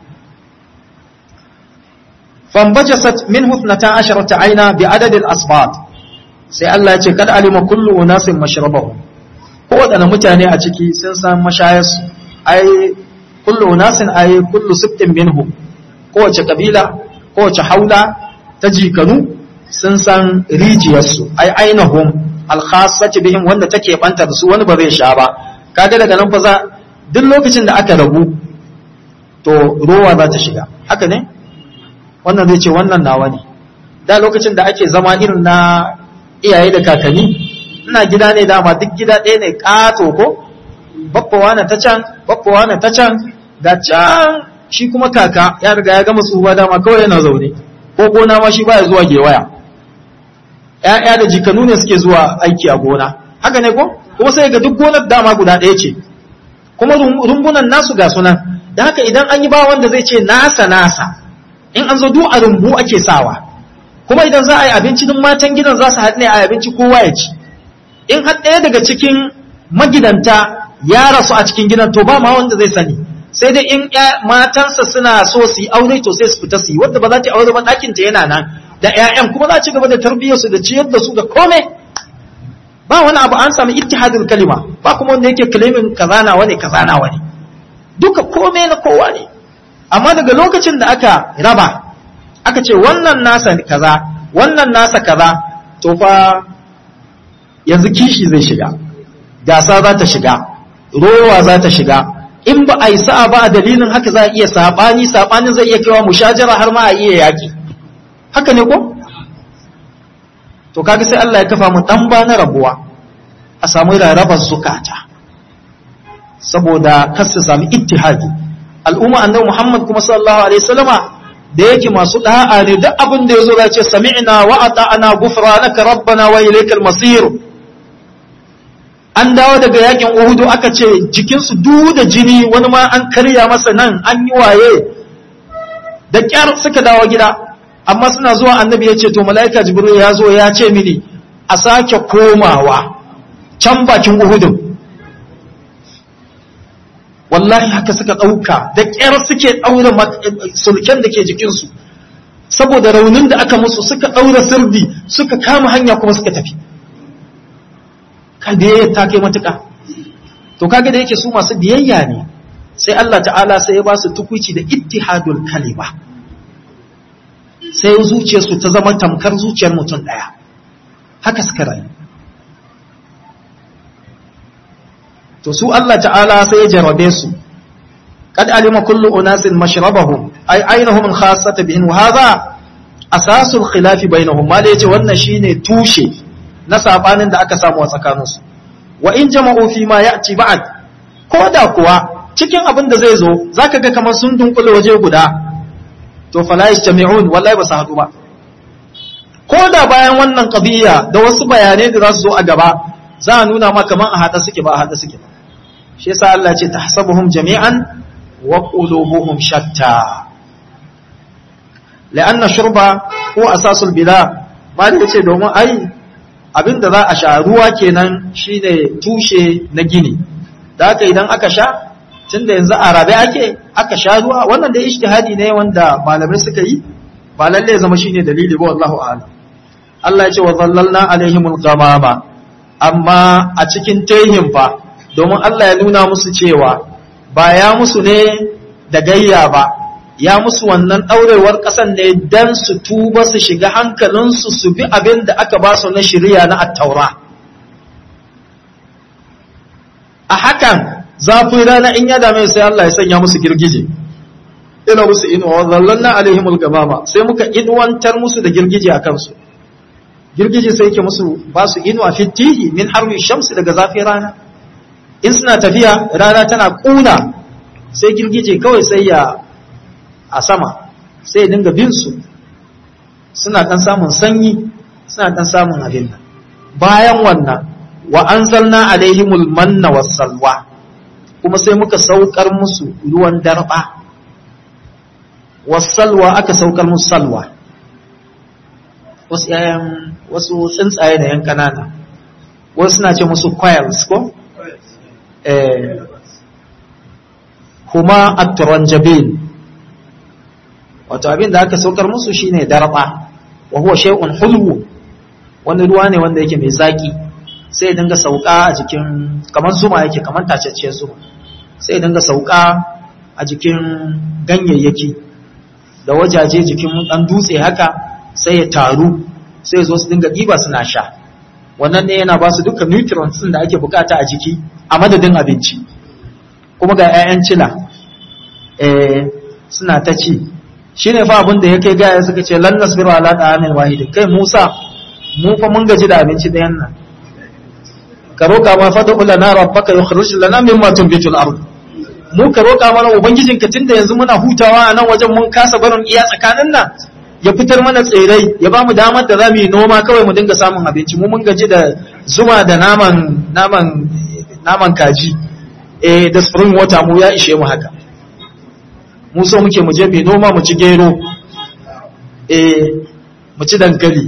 fambajasat min huthnata asharata aina bi adadil asbat sai Allah ya ce kad alima kullu unasin mashrabahu ko wadana mutane a ciki sun san mashayarsu ai kullu unasin ai kullu sibtin minhu kowace kabila kowace haula ta jikanu sun san rijiyarsu ai ainahum alkhassati bihim wanda take banta da su wani ba zai sha ba kaga daga nan fa za duk lokacin da aka rabu to ruwa za ta shiga haka ne wannan zai ce wannan nawa ne da lokacin da ake zama irin na iyaye da kakanni ina gida ne dama duk gida ɗaya ne ƙato ko baffawa na ta can baffawa na ta can ga can shi kuma kaka ya riga ya gama tsufa dama kawai yana zaune ko gona ma shi baya zuwa gewaya ‘ya'ya da jikanu ne suke zuwa aiki a gona haka ne ko kuma sai ga duk gonar dama guda ɗaya ce kuma rumbunan nasu ga sunan da haka idan an yi ba wanda zai ce nasa nasa in an zo duk a rumbu ake sawa kuma idan za a yi abinci duk matan gidan za su haɗu ne a abinci kowa ya ci in har ɗaya daga cikin magidanta ya rasu a cikin gidan to ba ma wanda zai sani sai dai in matansa suna so su yi aure to sai su fita su yi wadda ba za ta aure ba ɗakinta yana nan da ƴaƴan kuma za ci gaba da tarbiyyar su da ciyar da su da komai ba wani abu an sami ittihadul kalima ba kuma wanda yake kalimin kazana wani kazana wani duka komai na kowa ne amma daga lokacin da aka raba aka ce wannan nasa kaza wannan nasa kaza to fa yanzu kishi zai shiga gasa za ta shiga rowa za ta shiga in ba a yi sa'a ba a dalilin haka za a iya saɓani saɓanin zai iya kewa mushajara har ma a iya yaƙi haka ne ko? to kaga sai Allah ya kafa mu ɗan ba na rabuwa a samu rarrabar zukata saboda kar su sami ittihadi al'umma annabi Muhammad kuma sallallahu alaihi wasallama da yake masu da'a ne duk abin da yazo ya ce sami'na wa ata'na ghufranaka rabbana wa ilaykal masir an dawo daga yakin Uhudu aka ce jikinsu duk da jini wani ma an karya masa nan an yi waye da kyar suka dawo gida amma suna zuwa annabi ya ce to mala'ika jibril ya zo ya ce mini a sake komawa can bakin Uhudun wallahi haka suka ɗauka da kyar suke ɗaura sulken da ke jikinsu saboda raunin da aka musu suka ɗaura sirdi suka kama hanya kuma suka tafi kan biyayya ta kai matuƙa to kaga da yake su masu biyayya ne sai Allah ta'ala sai ya ba su tukuci da ittihadul kalima sai zuciyarsu ta zama tamkar zuciyar mutum ɗaya haka suka rayu to su Allah ta'ala sai ya jarabe su قد علم كل أناس مشربهم أي أينهم خاصة بهم وهذا أساس الخلاف بينهم ما ليجي wannan shine tushe na sabanin da aka samu a tsakaninsu wa in jama'u fi ma ya'ti ba'd ko da kuwa cikin abin da zai zo zaka ga kamar sun dunkule waje guda to fala yastami'un wallahi ba su haɗu ba ko da bayan wannan qadiyya da wasu bayanai da za su zo a gaba za a nuna ma kamar a haɗa suke ba a haɗa suke ba shi yasa Allah ce tahsabuhum jami'an wa qulubuhum shatta la'anna shurba ko asasul bila ba da yace domin ai abinda za a sha ruwa kenan shine tushe na gini da haka idan aka sha tunda yanzu a rabe ake aka sha ruwa wannan da ijtihadi ne wanda malamai suka yi ba lalle zama shine dalili ba wallahu a'lam Allah ya ce wa zallalna alaihimul ghamama amma a cikin tehin fa domin Allah ya nuna musu cewa ba ya musu ne da gayya ba ya musu wannan ɗaurewar ƙasan ne don su tuba su shiga hankalinsu su bi abin da aka ba su na shirya na attaura a hakan zafin rana in ya dame sai Allah ya sanya musu girgije ina musu inuwa zallanna alaihimul gamama sai muka inuwantar musu da girgije a kansu girgije sai yake musu ba su inuwa fitihi min harmi shamsi daga zafin rana in suna tafiya rana tana kuna sai girgije kawai sai ya a sama sai ya dinga bin su suna dan samun sanyi suna dan samun abin nan bayan wannan wa anzalna alaihimul manna wassalwa kuma sai muka saukar musu ruwan darba wassalwa aka saukar musu salwa wasu yayan wasu tsuntsaye da yan kanana wasu suna ce musu quails ko kuma at-turanjabin wato abin da aka saukar musu shine darba wa huwa shay'un hulwu wani ruwa ne wanda yake mai zaki sai ya dinga sauka a jikin kamar zuma yake kamar tacecce zuma sai ya dinga sauka a jikin ganyayyaki da wajaje jikin dan dutse haka sai ya taru sai ya zo su dinga ɗiba suna sha wannan ne yana ba su dukkan nutrients da ake bukata a jiki a madadin abinci kuma ga 'ya'yan cila eh suna ta ci shine fa abin da yake gaya suka ce lan nasbiru ala ta'amin wahid kai Musa mu fa mun gaji da abinci ɗayan nan ka roka ma fa da'u lana rabbaka yukhrij lana mimma tunbitu al-ard mu ka roƙa mana ubangijinka tunda yanzu muna hutawa a nan wajen mun kasa barin iya tsakanin nan ya fitar mana tsirrai ya ba mu damar da za mu yi noma kawai mu dinga samun abinci mu mun gaji da zuma da naman naman naman kaji eh da spring water mu ya ishe mu haka mu so muke mu je mu noma mu ci gero eh mu ci dankali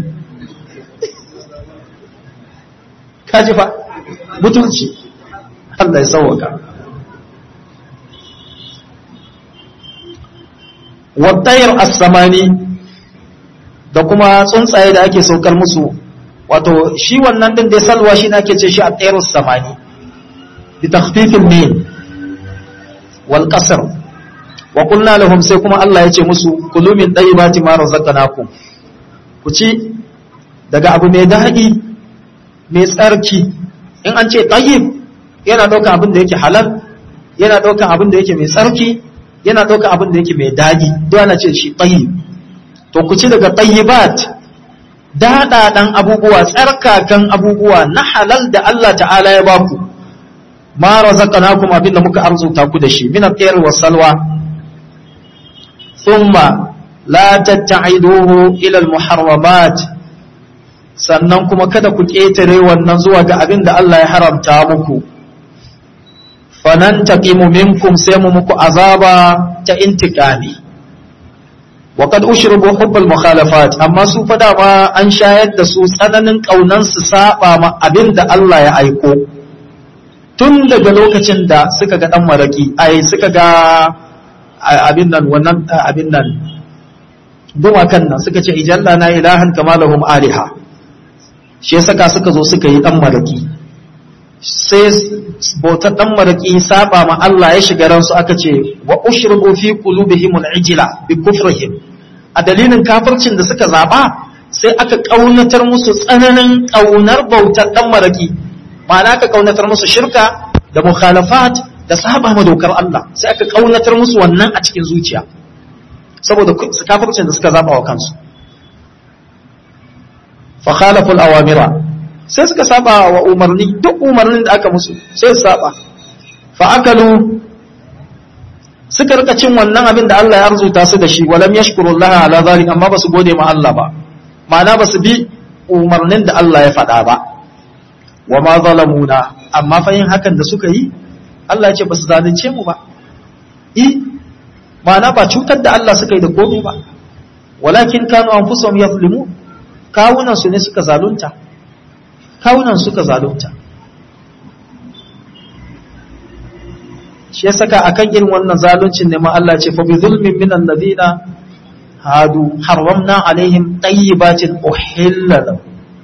kaji fa mutunci Allah ya sauwaka wattayar as-samani da kuma tsuntsaye da ake saukar musu wato shi wannan din dai salwa shi ne ake ce shi at-tayr as-samani bi takhfifil mim wal qasr wa qulna lahum sai kuma Allah ya ce musu kulu min tayyibati ma razaqnakum ku ci daga abu mai daɗi mai tsarki in an ce tayyib yana ɗaukan abin da yake halal yana ɗaukan abin da yake mai tsarki yana ɗaukan abin da yake mai daɗi duk ana ce shi tayyib to ku ci daga tayyibat daɗaɗan abubuwa tsarkakan abubuwa na halal da Allah ta'ala ya baku ma razaqnakum abin da muka arzuta ku da shi min at-tayr was salwa thumma la tatta'iduhu ila al-muharramat sannan kuma kada ku ƙetare wannan zuwa ga abin da Allah ya haramta muku fanan taqimu minkum sai mu muku azaba ta intiqami wa qad ushribu hubbal mukhalafat amma su fa dama an shayar da su tsananin kaunan su saba ma abin da Allah ya aiko tun daga lokacin da suka ga dan maraki ai suka ga abin nan wannan abin nan gumakan nan suka ce ijalla na ilahan kama lahum aliha shi ya saka suka zo suka yi dan maraki sai bautar dan maraki saba ma Allah ya shiga ransu aka ce wa ushribu fi qulubihim al-ijla bi kufrihim a dalilin kafircin da suka zaba sai aka kaunatar musu tsananin kaunar bautar dan maraki ma'ana aka kaunatar musu shirka da mukhalafat da saba ma dokar Allah sai aka kaunatar musu wannan a cikin zuciya saboda kafircin da suka zaba wa kansu fa khalafu al-awamira sai suka saba wa umarni duk umarnin da aka musu sai su saba fa akalu suka rika cin wannan abin da Allah ya arzuta su da shi walam yashkuru Allah ala zalik amma basu gode ma Allah ba ma'ana basu bi umarnin da Allah ya faɗa ba wa ma zalamuna amma fa yin hakan da suka yi Allah ya ce basu zalunce mu ba i ma'ana ba cutar da Allah suka yi da komai ba walakin kanu anfusuhum yazlimun kawunan su ne suka zalunta kawunan suka zalunta shi ya saka akan irin wannan zaluncin ne ma Allah ce fa bi zulmin min alladhina hadu harramna alaihim tayyibatin uhilla lahum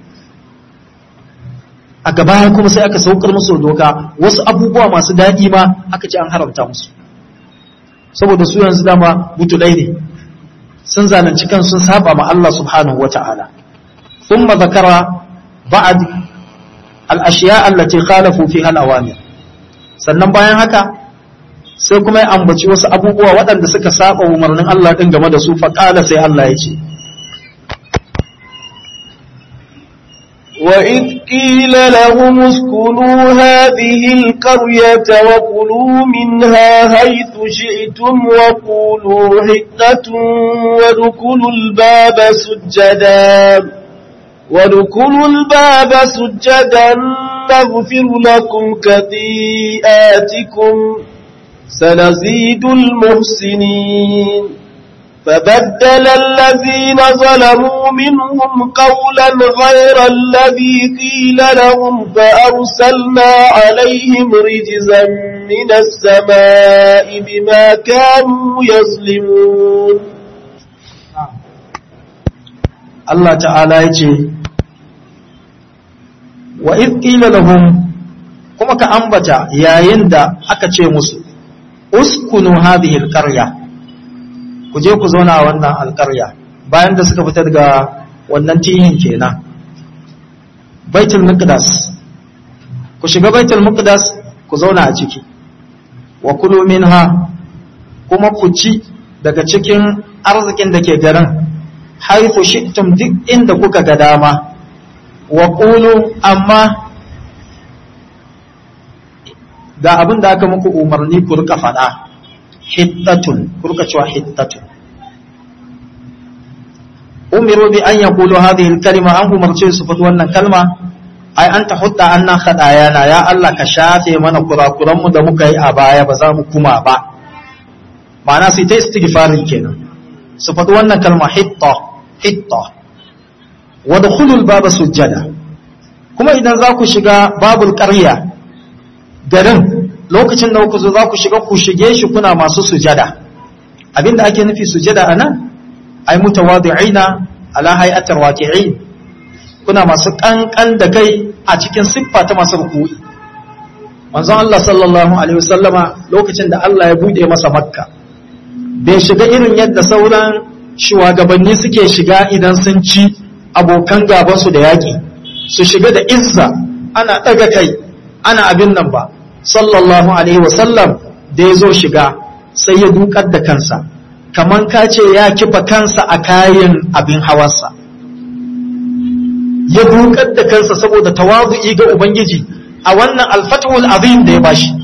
a gaba kuma sai aka saukar musu doka wasu abubuwa masu daɗi ma aka ce an haramta musu saboda su yanzu dama butulai ne sun zalunci kan sun saba ma Allah subhanahu wata'ala thumma zakara ba'd al-ashiya allati khalafu fiha al-awamir sannan bayan haka sai kuma ya ambaci wasu abubuwa waɗanda suka saba umarnin Allah din game da su faqala sai Allah ya ce وإذ قيل لهم اسكنوا هذه القرية وكلوا منها حيث شئتم وقولوا حتة وادخلوا الباب سجدا وادخلوا الباب سجدا نغفر لكم خطيئاتكم سنزيد المحسنين فبدل الذين ظلموا منهم قولا غير الذي قيل لهم فأرسلنا عليهم رجزا من السماء بما كانوا يظلمون Allah ta'ala ya ce wa qila lahum kuma ka ambata yayin da aka ce musu uskunu hadhihi alqarya ku je ku zauna a wannan alƙarya bayan da suka fita daga wannan tihin kenan baitul muqaddas ku shiga baitul muqaddas ku zauna a ciki wa kulu minha kuma ku ci daga cikin arzikin da ke garin haifu shi'tum duk inda kuka ga dama wa qulu amma ga abin da aka muku umarni ku rika faɗa hittatun ku rika cewa hittatun umiru bi an yaqulu hadhihi al-kalima an umarce su faɗi wannan kalma ai an ta hudda annan khadayana ya Allah ka shafe mana kurakuran mu da muka yi a baya ba za mu kuma ba ma'ana sai ta istighfarin kenan su faɗi wannan kalma hitta hitta wa dukhulul baba sujjada kuma idan za ku shiga babul qarya garin lokacin da ku zo za ku shiga ku shige shi kuna masu sujada abinda ake nufi sujada anan ai mutawadi'ina ala hay'atir waqi'in kuna masu kankan da kai a cikin siffa ta masu ruku'i manzon Allah sallallahu alaihi wasallama lokacin da Allah ya bude masa makka bai shiga irin yadda sauran shugabanni suke shiga idan sun ci abokan gabansu da yaƙi su shiga da izza ana ɗaga kai ana abin nan ba sallallahu alaihi wasallam da ya zo shiga sai ya dukar da kansa kaman ka ce ya kifa kansa a kayan abin hawarsa ya dukar da kansa saboda tawazu'i ga ubangiji a wannan alfatul azim da ya bashi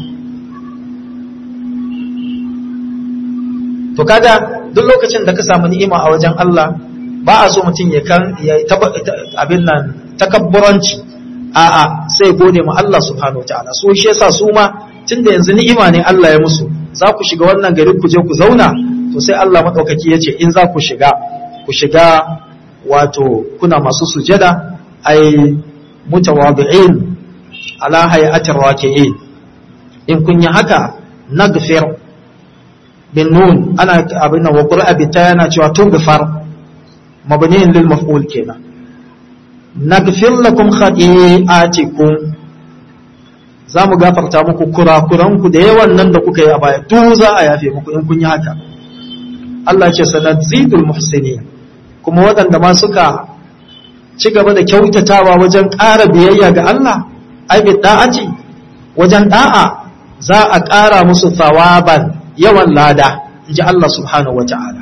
to kaga duk lokacin da ka samu ni'ima a wajen Allah ba a so mutum ya kan ya abin nan takabburanci a'a sai gode ma Allah subhanahu wataala so shi yasa su ma tunda yanzu ni'ima ne Allah ya musu za ku shiga wannan gari ku je ku zauna to sai Allah madaukaki ya ce in za ku shiga ku shiga wato kuna masu sujada ai mutawadi'in ala hay'atir raki'in in kun yi haka nagfir bin nun ana abin nan wa qur'a bi ta yana cewa tungfar mabniin lil maf'ul kenan nagfir lakum khati'atikum za mu gafarta muku kurakuranku da yawan nan da kuka yi a baya duk za a yafe muku in kun yi haka Allah ce sanadzidul muhsinin kuma waɗanda ma suka ci gaba da kyautatawa wajen ƙara biyayya ga Allah ai bi da'ati wajen da'a za a ƙara musu thawaban yawan lada inji Allah subhanahu wata'ala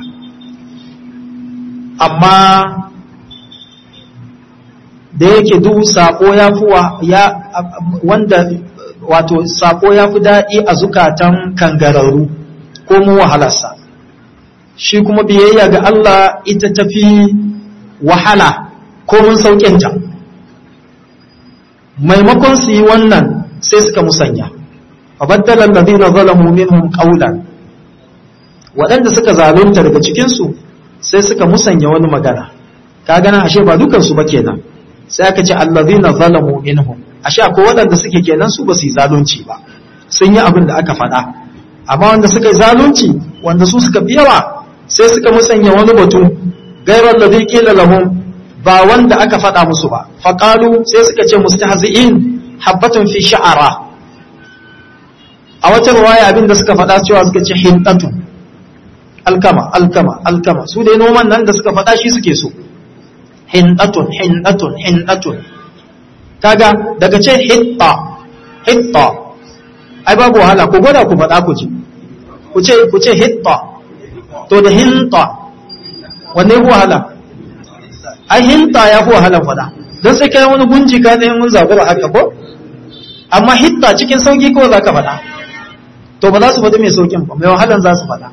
amma da yake duk sako ya fi ya wanda wato sako ya fi daɗi a zukatan kangararru ko mu wahalarsa shi kuma biyayya ga Allah ita tafi wahala ko mun sauƙinta maimakon su yi wannan sai suka musanya fabaddala alladhina zalamu minhum qawlan waɗanda suka zalunta daga cikin su sai suka musanya wani magana ka gana ashe ba dukan su ba kenan sai aka ce alladhina zalamu minhum ashe akwai waɗanda suke kenan su ba su yi zalunci ba sun yi abin da aka faɗa amma wanda suka yi zalunci wanda su suka fi yawa sai suka musanya wani batu gairar ladhi qila lahum ba wanda aka faɗa musu ba faqalu sai suka ce mustahzi'in habbatun fi sha'ara a wata ruwaya abin da suka faɗa cewa suka ce hintatu alkama alkama alkama su dai noman nan da suka faɗa shi suke so hindatun hindatun hindatun kaga daga ce hitta hitta ai babu wahala ku gwada ku faɗa ku ji ku ce ku ce hitta to da hinta wanne ku wahala ai hinta ya fi wahalan faɗa don sai kai wani gunji ka ne mun zabura haka ko amma hitta cikin sauki kawai za ka faɗa to ba za su faɗi mai saukin ba mai wahalan za su faɗa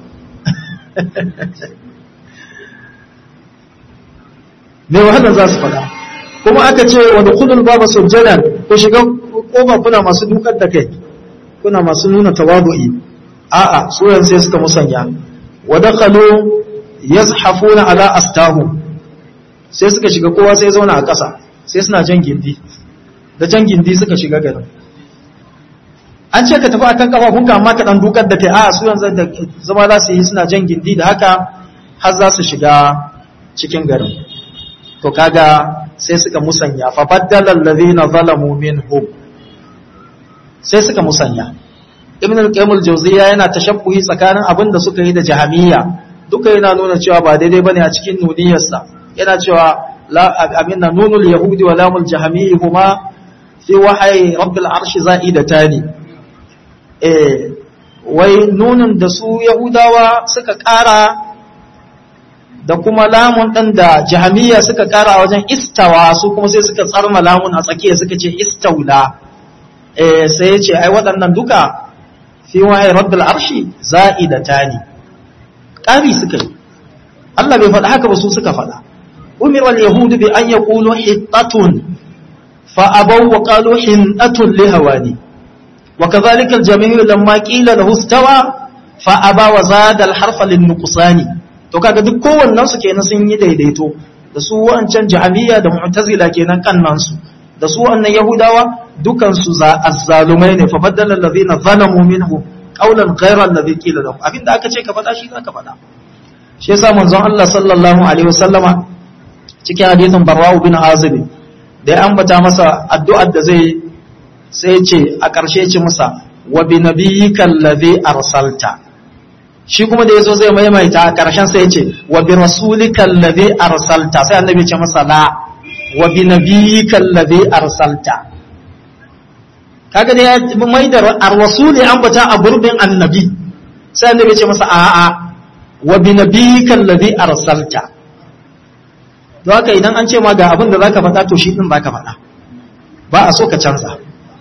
mai wahalar za su faɗa kuma aka ce wani kudin baba sujjadan ku shiga kofa kuna masu dukar da kai kuna masu nuna tawadu'i a'a suran sai suka musanya wa dakhalu yazhafuna ala astahu sai suka shiga kowa sai zauna a ƙasa sai suna jan gindi da jan gindi suka shiga garin an ce ka tafi akan kafafunka amma ka dan dukar da kai a'a suran da zama za su yi suna jan gindi da haka har za su shiga cikin garin to kaga sai suka musanya fa baddala allazina zalamu minhum sai suka musanya ibn al-qayyim al-jawziyya yana tashabbuhi tsakanin abin da suka yi da jahamiyya duka yana nuna cewa ba daidai bane a cikin nuniyarsa yana cewa la aminna nunul yahudi wa lamul jahamiyyi huma fi wahyi rabbil arshi za'idatani eh wai nunun da su yahudawa suka ƙara da kuma lamun ɗin da jahamiya suka ƙara wajen istawa su kuma sai suka tsarma lamun a tsakiya suka ce istaula eh sai ya ce ai waɗannan duka fi wahayi rabbil arshi za'idatani ƙari suka yi Allah bai faɗa haka ba su suka faɗa umira al-yahudu bi an yaqulu hittatun fa abaw wa qalu hintatun li hawani wa kadhalika al-jami'u lamma qila lahu istawa fa aba wa zada al-harfa lin-nuqsani to kaga duk kowannen su kenan sun yi daidaito da su wancan jahmiya da mu'tazila kenan kannan su da su wannan yahudawa dukan su za azzalumai ne fa badala allazina zalamu minhum qawlan ghayra allazi qila lahum abinda aka ce ka faɗa shi zaka faɗa shi yasa manzon Allah sallallahu alaihi wasallama cikin hadisin Barra'u bin Azib da ya ambata masa addu'ar da zai sai ce a ƙarshe ce masa wa bi nabiyyika allazi arsalta shi kuma da yazo zai maimaita a ƙarshen sai ce wa bi rasulika allazi arsalta sai annabi ce masa la wa bi nabiyyika allazi arsalta kaga da ya mai da ar-rasuli ambata a gurbin annabi sai annabi ce masa a'a wa bi nabiyyika allazi arsalta don haka idan an ce ma ga abin da zaka faɗa to shi din zaka faɗa ba a so ka canza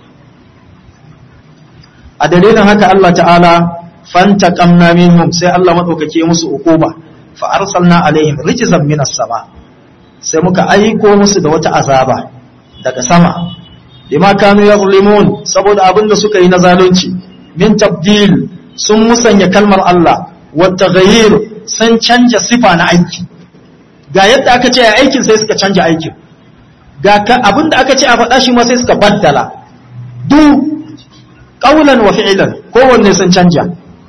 a dalilin haka Allah ta'ala fantaqamna minhum sai Allah madaukake musu ukuba fa arsalna alaihim rijzan minas sama sai muka aiko musu da wata azaba daga sama bima kanu yazlimun saboda abin da suka yi na zalunci min tabdil sun musanya kalmar Allah wa taghayyir sun canja sifa na aiki ga yadda aka ce a aikin sai suka canja aikin ga abin da aka ce a faɗa shi ma sai suka baddala duk qawlan wa fi'lan kowanne sun canja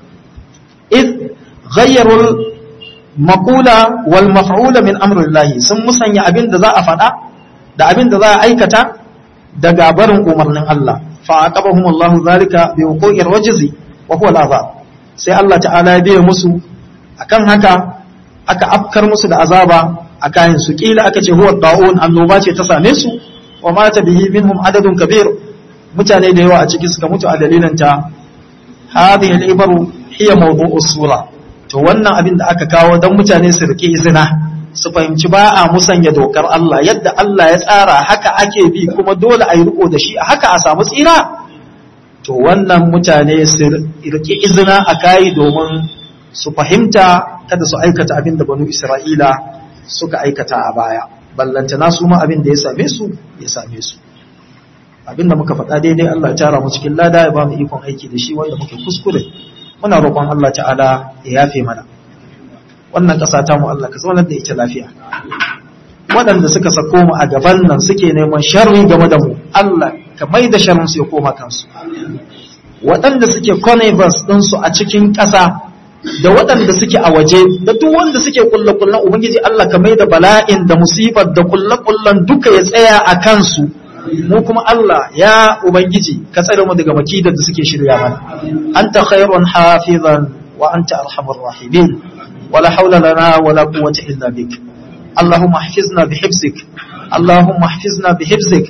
id ghayyarul maqula wal maf'ula min amrillah sun musanya abin da za a faɗa da abin da za a aikata daga barin umarnin Allah fa aqabahum Allah zalika bi wuqu'ir wajzi wa huwa al-azab sai Allah ta'ala ya biya musu akan haka aka afkar musu da azaba a kayan su kila aka ce huwa da'un annoba ce ta same su wa mata bihi minhum adadun kabir mutane da yawa a ciki suka mutu a dalilin ta hadhihi al-ibaru hiya mawdu'u sura to wannan abin da aka kawo dan mutane su rike izina su fahimci ba a musanya dokar Allah yadda Allah ya tsara haka ake bi kuma dole a yi riko da shi haka a samu tsira to wannan mutane su rike izina a kai domin su fahimta kada su aikata abin da banu Isra'ila suka aikata a baya ballantana su ma abin da ya same su ya same su abin da muka faɗa daidai Allah ya tara mu cikin lada ya ba mu ikon aiki da shi wanda muke kuskure muna roƙon Allah ta'ala ya yafe mana wannan ƙasa ta mu Allah ka zaunar da ita lafiya waɗanda suka sako mu a gaban nan suke neman sharri game da mu Allah ka mai da sharrin su ya koma kansu waɗanda suke connivance ɗinsu a cikin ƙasa da waɗanda suke a waje da duk wanda suke kulle-kullen ubangiji Allah ka mai da bala'in da musibar da kulle-kullen duka ya tsaya a kansu mu kuma Allah ya ubangiji ka tsare mu daga makidar da suke shirya mana anta khairun hafizan wa anta arhamur rahimin wala hawla lana wala quwwata illa bik اللهم احفظنا بحفظك اللهم احفظنا بحفظك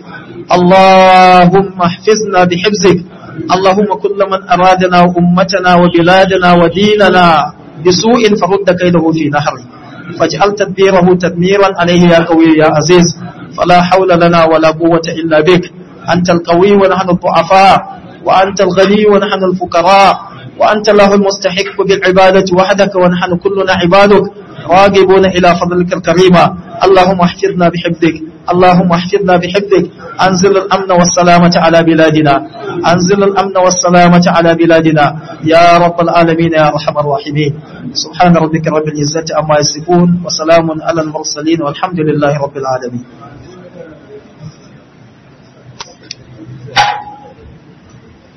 اللهم احفظنا بحفظك اللهم كل من أرادنا وأمتنا وبلادنا وديننا بسوء فرد كيده في نحره فاجعل تدبيره تدميرا عليه يا قوي يا عزيز فلا حول لنا ولا قوة إلا بك أنت القوي ونحن الضعفاء وأنت الغني ونحن الفقراء وأنت له المستحق بالعبادة وحدك ونحن كلنا عبادك راغبون إلى فضلك الكريمة اللهم احفظنا بحفظك اللهم احفظنا بحفظك أنزل الأمن والسلامة على بلادنا أنزل الأمن والسلامة على بلادنا يا رب العالمين يا أرحم الراحمين سبحان ربك رب العزة أما يصفون وسلام على المرسلين والحمد لله رب العالمين